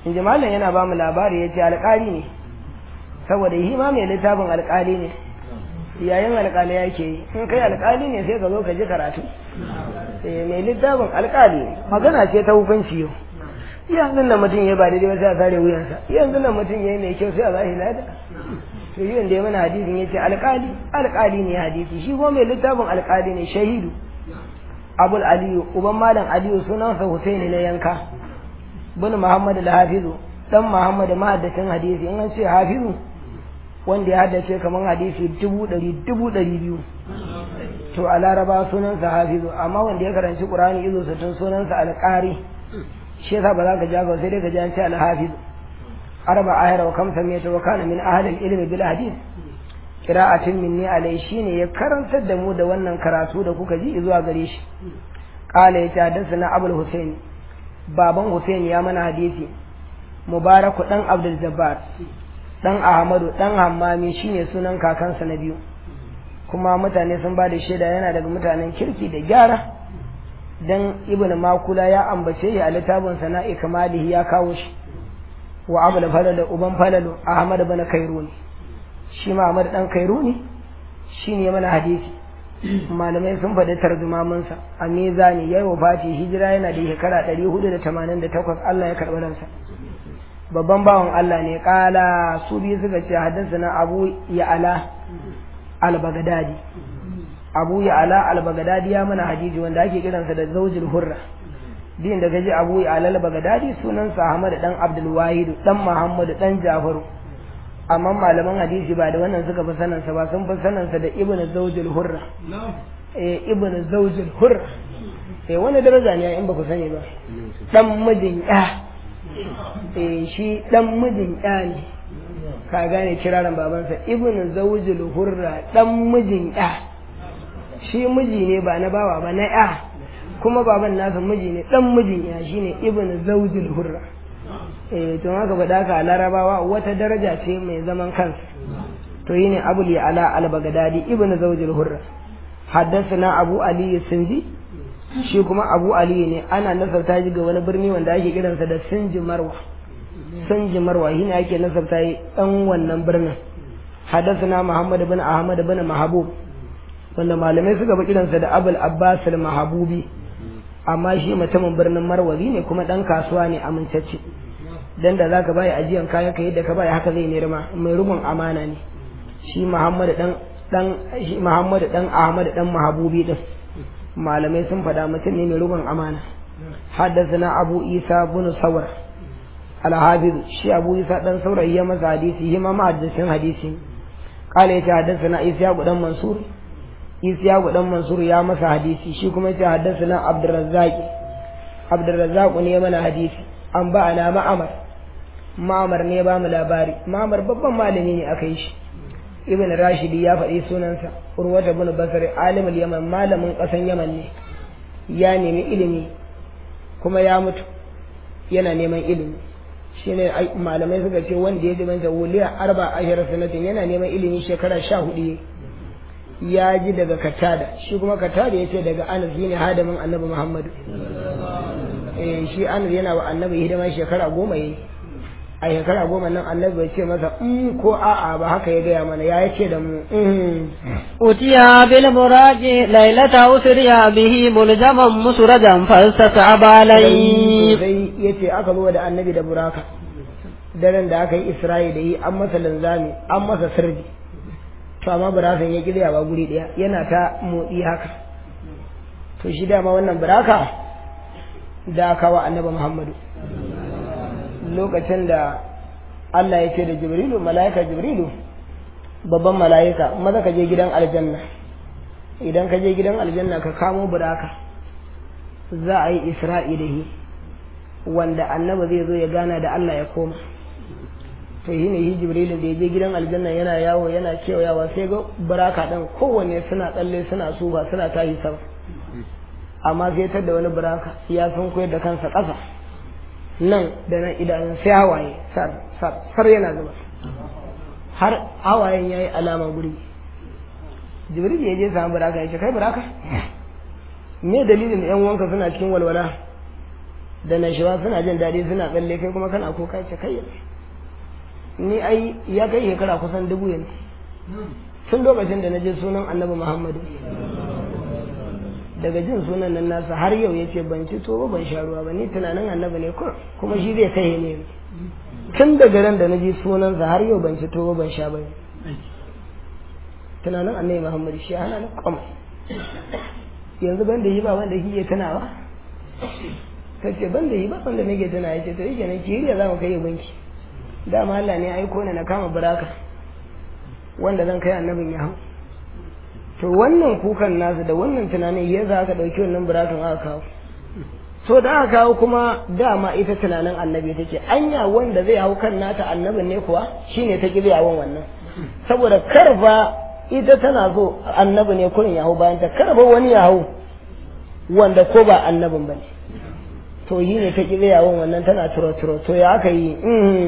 in ji malam yana ba mu labari ya ce alƙali ne saboda yi ma mai littafin alƙali ne yayin alƙali yake yi in kai alƙali ne sai ka zo ka ji karatu mai littafin alƙali ne magana ce ta hukunci yau yanzu nan mutum ya ba daidai ba sai a sare wuyansa yanzu nan mutum ya yi mai kyau sai a zahi lada to yi wanda ya mana hadisin ya ce alƙali alƙali ne hadisi shi kuma mai littafin alƙali ne shahidu abul aliyu uban malam aliyu sunansa husaini na yanka bin muhammad al-hafizu dan muhammad mahaddacin hadisi in an ce hafizu wanda ya haddace kamar hadisi dubu ɗari dubu ɗari biyu to a laraba sunansa hafizu amma wanda ya karanci qur'ani izo sittin sunansa alƙari shi yasa ba za ka ja sai dai ka ji an ce al-hafiz arba ayar wa kamsa mai ta wakana min ahli ilmi bil hadith qira'atin minni alai shine ya karantar da mu da wannan karatu da kuka ji zuwa gare shi qala ya hadathana abul husain baban husain ya mana hadisi mubaraku dan abdul jabbar dan ahmadu dan hammami shine sunan kakansa na biyu kuma mutane sun ba da shaida yana daga mutanen kirki da gyara dan ibn makula ya ambace shi a littafin sana'i kamalihi ya kawo shi wa abul falal uban falalu ahmad bin kairuni shi ma ahmad dan kairuni shine mana hadisi malamai sun faɗi tarjumamin sa a mizani yayi wafati hijira yana da shekara 488 Allah ya karɓi ransa babban bawan Allah ne kala su biyu suka ce haddasa na abu ya ala al-baghdadi abu ya ala al-baghdadi ya mana hadisi wanda ake kiransa da zaujul hurra din da gaji abu ya ala al-baghdadi sunansa Ahmad dan Abdul Wahid dan Muhammad dan Jafaru amma malaman hadisi ba da wannan suka fi sanin sa ba sun fi sanin sa da Ibn Zawjul Hurra eh Ibn Zawjul Hurra eh wani daraja ne in ba ku sani ba dan mijin ya eh shi dan mijin ya ne ka gane kiraran babansa Ibn Zawjul Hurra dan mijin ya shi miji ne ba na bawa ba na ya kuma baban nasa miji ne dan mijin ya shine ibn zawjul hurra eh to haka faɗa ka larabawa wata daraja ce mai zaman kansa to yine abul ala al bagdadi ibn zawjul hurra haddathana abu ali sinji shi kuma abu ali ne ana nasarta shi ga wani birni wanda ake kiransa da sinji marwa sinji marwa shine ake nasarta yi dan wannan birnin haddathana muhammad bin ahmad bin mahbub wanda malamai suka bi kiransa da abul abbas al-mahabubi amma shi mutumin birnin marwazi ne kuma dan kasuwa ne amintacce dan da zaka bai ajiyan kayan ka yadda ka bai haka zai ne rima mai rubun amana ne shi muhammad dan dan shi muhammad dan ahmad dan mahabubi din malamai sun faɗa mutum ne mai rubun amana haddathana abu isa bin sawar al-hafiz shi abu isa dan saurayi ya masa hadisi shi ma mahaddisin hadisi قال يتحدثنا إسحاق بن منصور Isiyaku dan Mansur ya masa hadisi shi kuma yace haddathana Abdurrazzaq Abdurrazzaq ne mana hadisi an ba ana Ma'amar Ma'amar ne ba mu labari Ma'amar babban malami ne aka yi shi Ibn Rashidi ya faɗi sunansa Urwata bin Basri alimul Yaman malamin ƙasan Yaman ne ya nemi ilimi kuma ya mutu yana neman ilimi shine malamai suka ce wanda ya dimanta wuliya arba ashara sanatin yana neman ilimi shekara sha hudu ya ji daga katada shi kuma katada ya ce daga anas shi ne hadamin annabi muhammadu eh shi anas yana wa annabi hidima shekara goma yi a shekara goma nan annabi bai ce masa in ko a'a ba haka ya gaya mana ya ce da mu utiya bil muraji lailata usriya bihi muljaman musrajan fastasaba alai sai yace aka zo da annabi da buraka daren da aka yi isra'i da yi an masa linzami an masa sirri to amma burakan ya kirya ba guri daya yana ta motsi haka to shi dama wannan buraka da aka wa annabi muhammadu lokacin da Allah ya ce da jibrilu mala'ika jibrilu babban mala'ika maza ka je gidan aljanna idan ka je gidan aljanna ka kamo buraka za a yi isra'i da shi wanda annabi zai zo ya gana da Allah ya koma to shi ne shi jibrilin da ya je gidan aljanna yana yawo yana kewayawa sai ga buraka ɗin kowanne suna tsalle suna suba suna tashi sama amma sai tar da wani buraka ya sun koyar da kansa ƙasa nan da nan idanun sai hawaye sar yana zuba har hawayen ya yi alama guri jibril ya je samu buraka ya ce kai buraka me dalilin yan wanka suna cikin walwala da nashawa suna jin daɗi suna tsalle kai kuma kana kuka ce kai ni ai ya kai shekara kusan dubu yanzu tun lokacin da na je sunan annabi muhammadu daga jin sunan nan nasa har yau ya ce ban ci to ban sha ruwa ba ni tunanin annabi ne kur kuma shi zai kai ne tun daga ran da na ji sunansa har yau ban ci to ban sha ba tunanin annabi muhammadu shi hana na kwamai yanzu ban da yi ba wanda kike tunawa ta ce ban da yi ba wanda nake tuna ya ce to yake nan kiriya za mu kai banki dama Allah ne aiko ni na kama buraka wanda zan kai annabin ya hau to wannan kukan nasu da wannan tunanin ya za ka ɗauki wannan burakan aka kawo so da aka kawo kuma dama ita tunanin annabi take anya wanda zai hau kan nata annabin ne kuwa shine ta ƙi yawon wannan saboda karfa ita tana so annabi ne kurin ya hau bayan ta karfa wani ya hau wanda ko ba annabin ba ne to yi ne ta ƙi yawon wannan tana turo turo to ya aka yi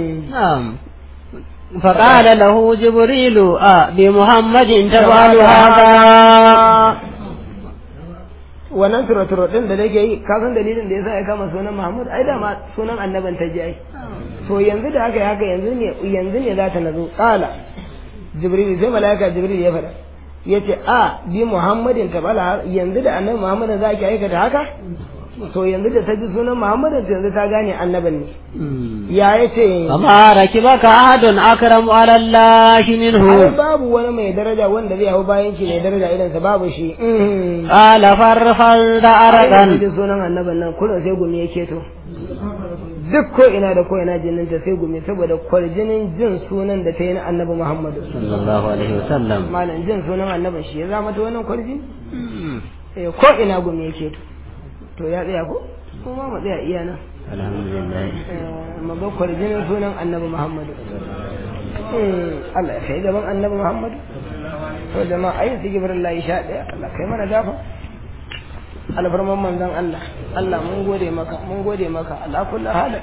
فقال له جبريل آه بمحمد تفعل هذا wannan turo-turo din da nake yi ka san dalilin da yasa ya kama sunan Muhammad ai da ma sunan annaban ta ji ai to yanzu da haka haka yanzu ne yanzu ne za ta nazo qala jibril sai malaika jibril ya fada yace a bi muhammadin tabala yanzu da annabi muhammadin za ki aikata haka to yanzu da ta ji sunan muhammadin yanzu ta gane annaban ne ya yace amma rakibaka ahadun akramu ala Allah ai minhu babu wani mai daraja wanda zai hau bayan shi mai daraja irin sa babu shi qala farfal da ai aradan da sunan annaban nan kullum sai gumi yake to duk ko ina da ko ina jinin ta sai gumi saboda kwarjinin jin sunan da ta yi na annabi Muhammadu sallallahu alaihi wasallam malam jin sunan annabin shi ya zama ta wannan kwarjini eh ko ina gumi yake to to ya tsaya ko kuma mu tsaya iya nan alhamdulillah Eh, mu ga kwarjinin sunan annabi Muhammadu Hmm, Allah ya kai gaban annabi Muhammadu to jama'a ayi sigibirin sha ɗaya Allah kai mana gafa alfarman manzon Allah Allah mun gode maka mun gode maka ala kullu halin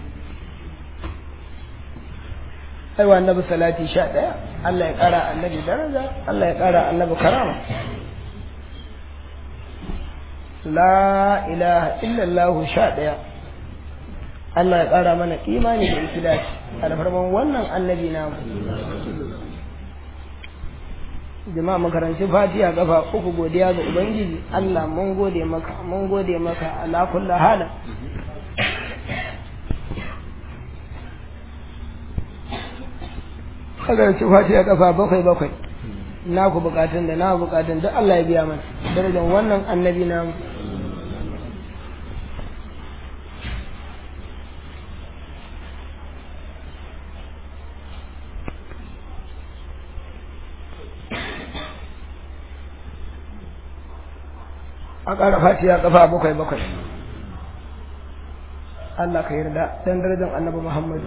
ai wa annabi salati sha ɗaya Allah ya ƙara annabi daraja Allah ya ƙara annabi karama la ilaha illallah sha ɗaya Allah ya ƙara mana imani da ikhlasi alfarman wannan annabi namu jama'a makaranci fatiha kafa uku godiya ga ubangiji Allah mun gode maka mun gode maka ala kulli hala makaranci fatiha kafa bakwai bakwai na ku bukatun da na bukatun duk Allah ya biya mana darajar wannan annabi namu a ƙara fatiha kafa bakwai bakwai Allah ka yarda dan darajar annabi Muhammad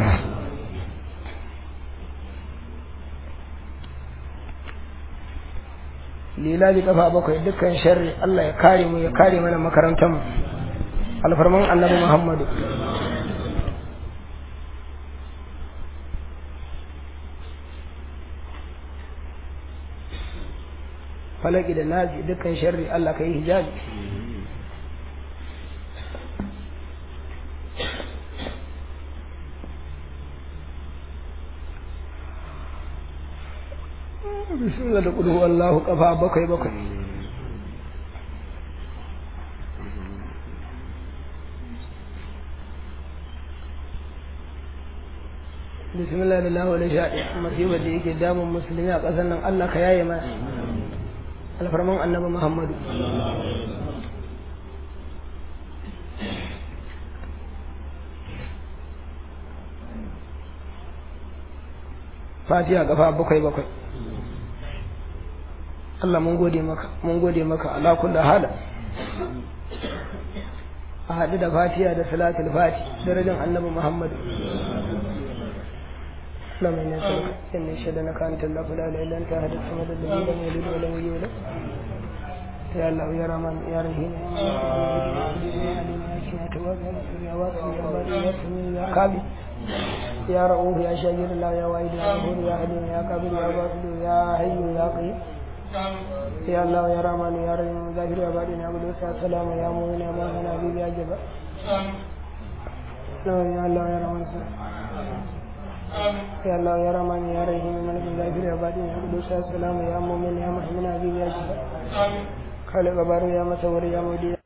lilabi kafa bakwai dukkan sharri Allah ya kare mu ya kare mana makarantar mu alfarman annabi Muhammadu falaki da nazi dukkan sharri Allah ka yi hijabi bismillah da kudu wallahu kafa bakwai bakwai bismillah da lahu da shaɗi masibar da yake damun musulmi a ƙasar nan Allah ka yaye mana alfarman annabi muhammadu fatiha gafa bakwai bakwai Allah mun gode maka mun gode maka ala kulli hala a haɗu da fatiha da salatul fati darajar annabi muhammadu اللهم إنا نسألك إن نشهد أنك أنت الله فلا إله إلا أنت أحد الصمد الذي لم يلد ولم يولد يا الله يا رحمن يا رحيم يا واسع يا باري يا سميع يا قابل يا رؤوف يا شاكر الله يا واحد يا غفور يا حليم يا قابل يا باطل يا حي يا قيوم يا الله يا رحمن يا رحيم ظاهر يا باطن يا قدوس يا سلام يا مؤمن يا مؤمن يا حبيب يا جبار يا الله يا رحمن يا الله يا رحمن يا رحيم ملك ظاهر يا باطن يا قدوس يا سلام يا مؤمن يا مؤمن يا حبيب يا جبار خالق بار يا مصور يا مودي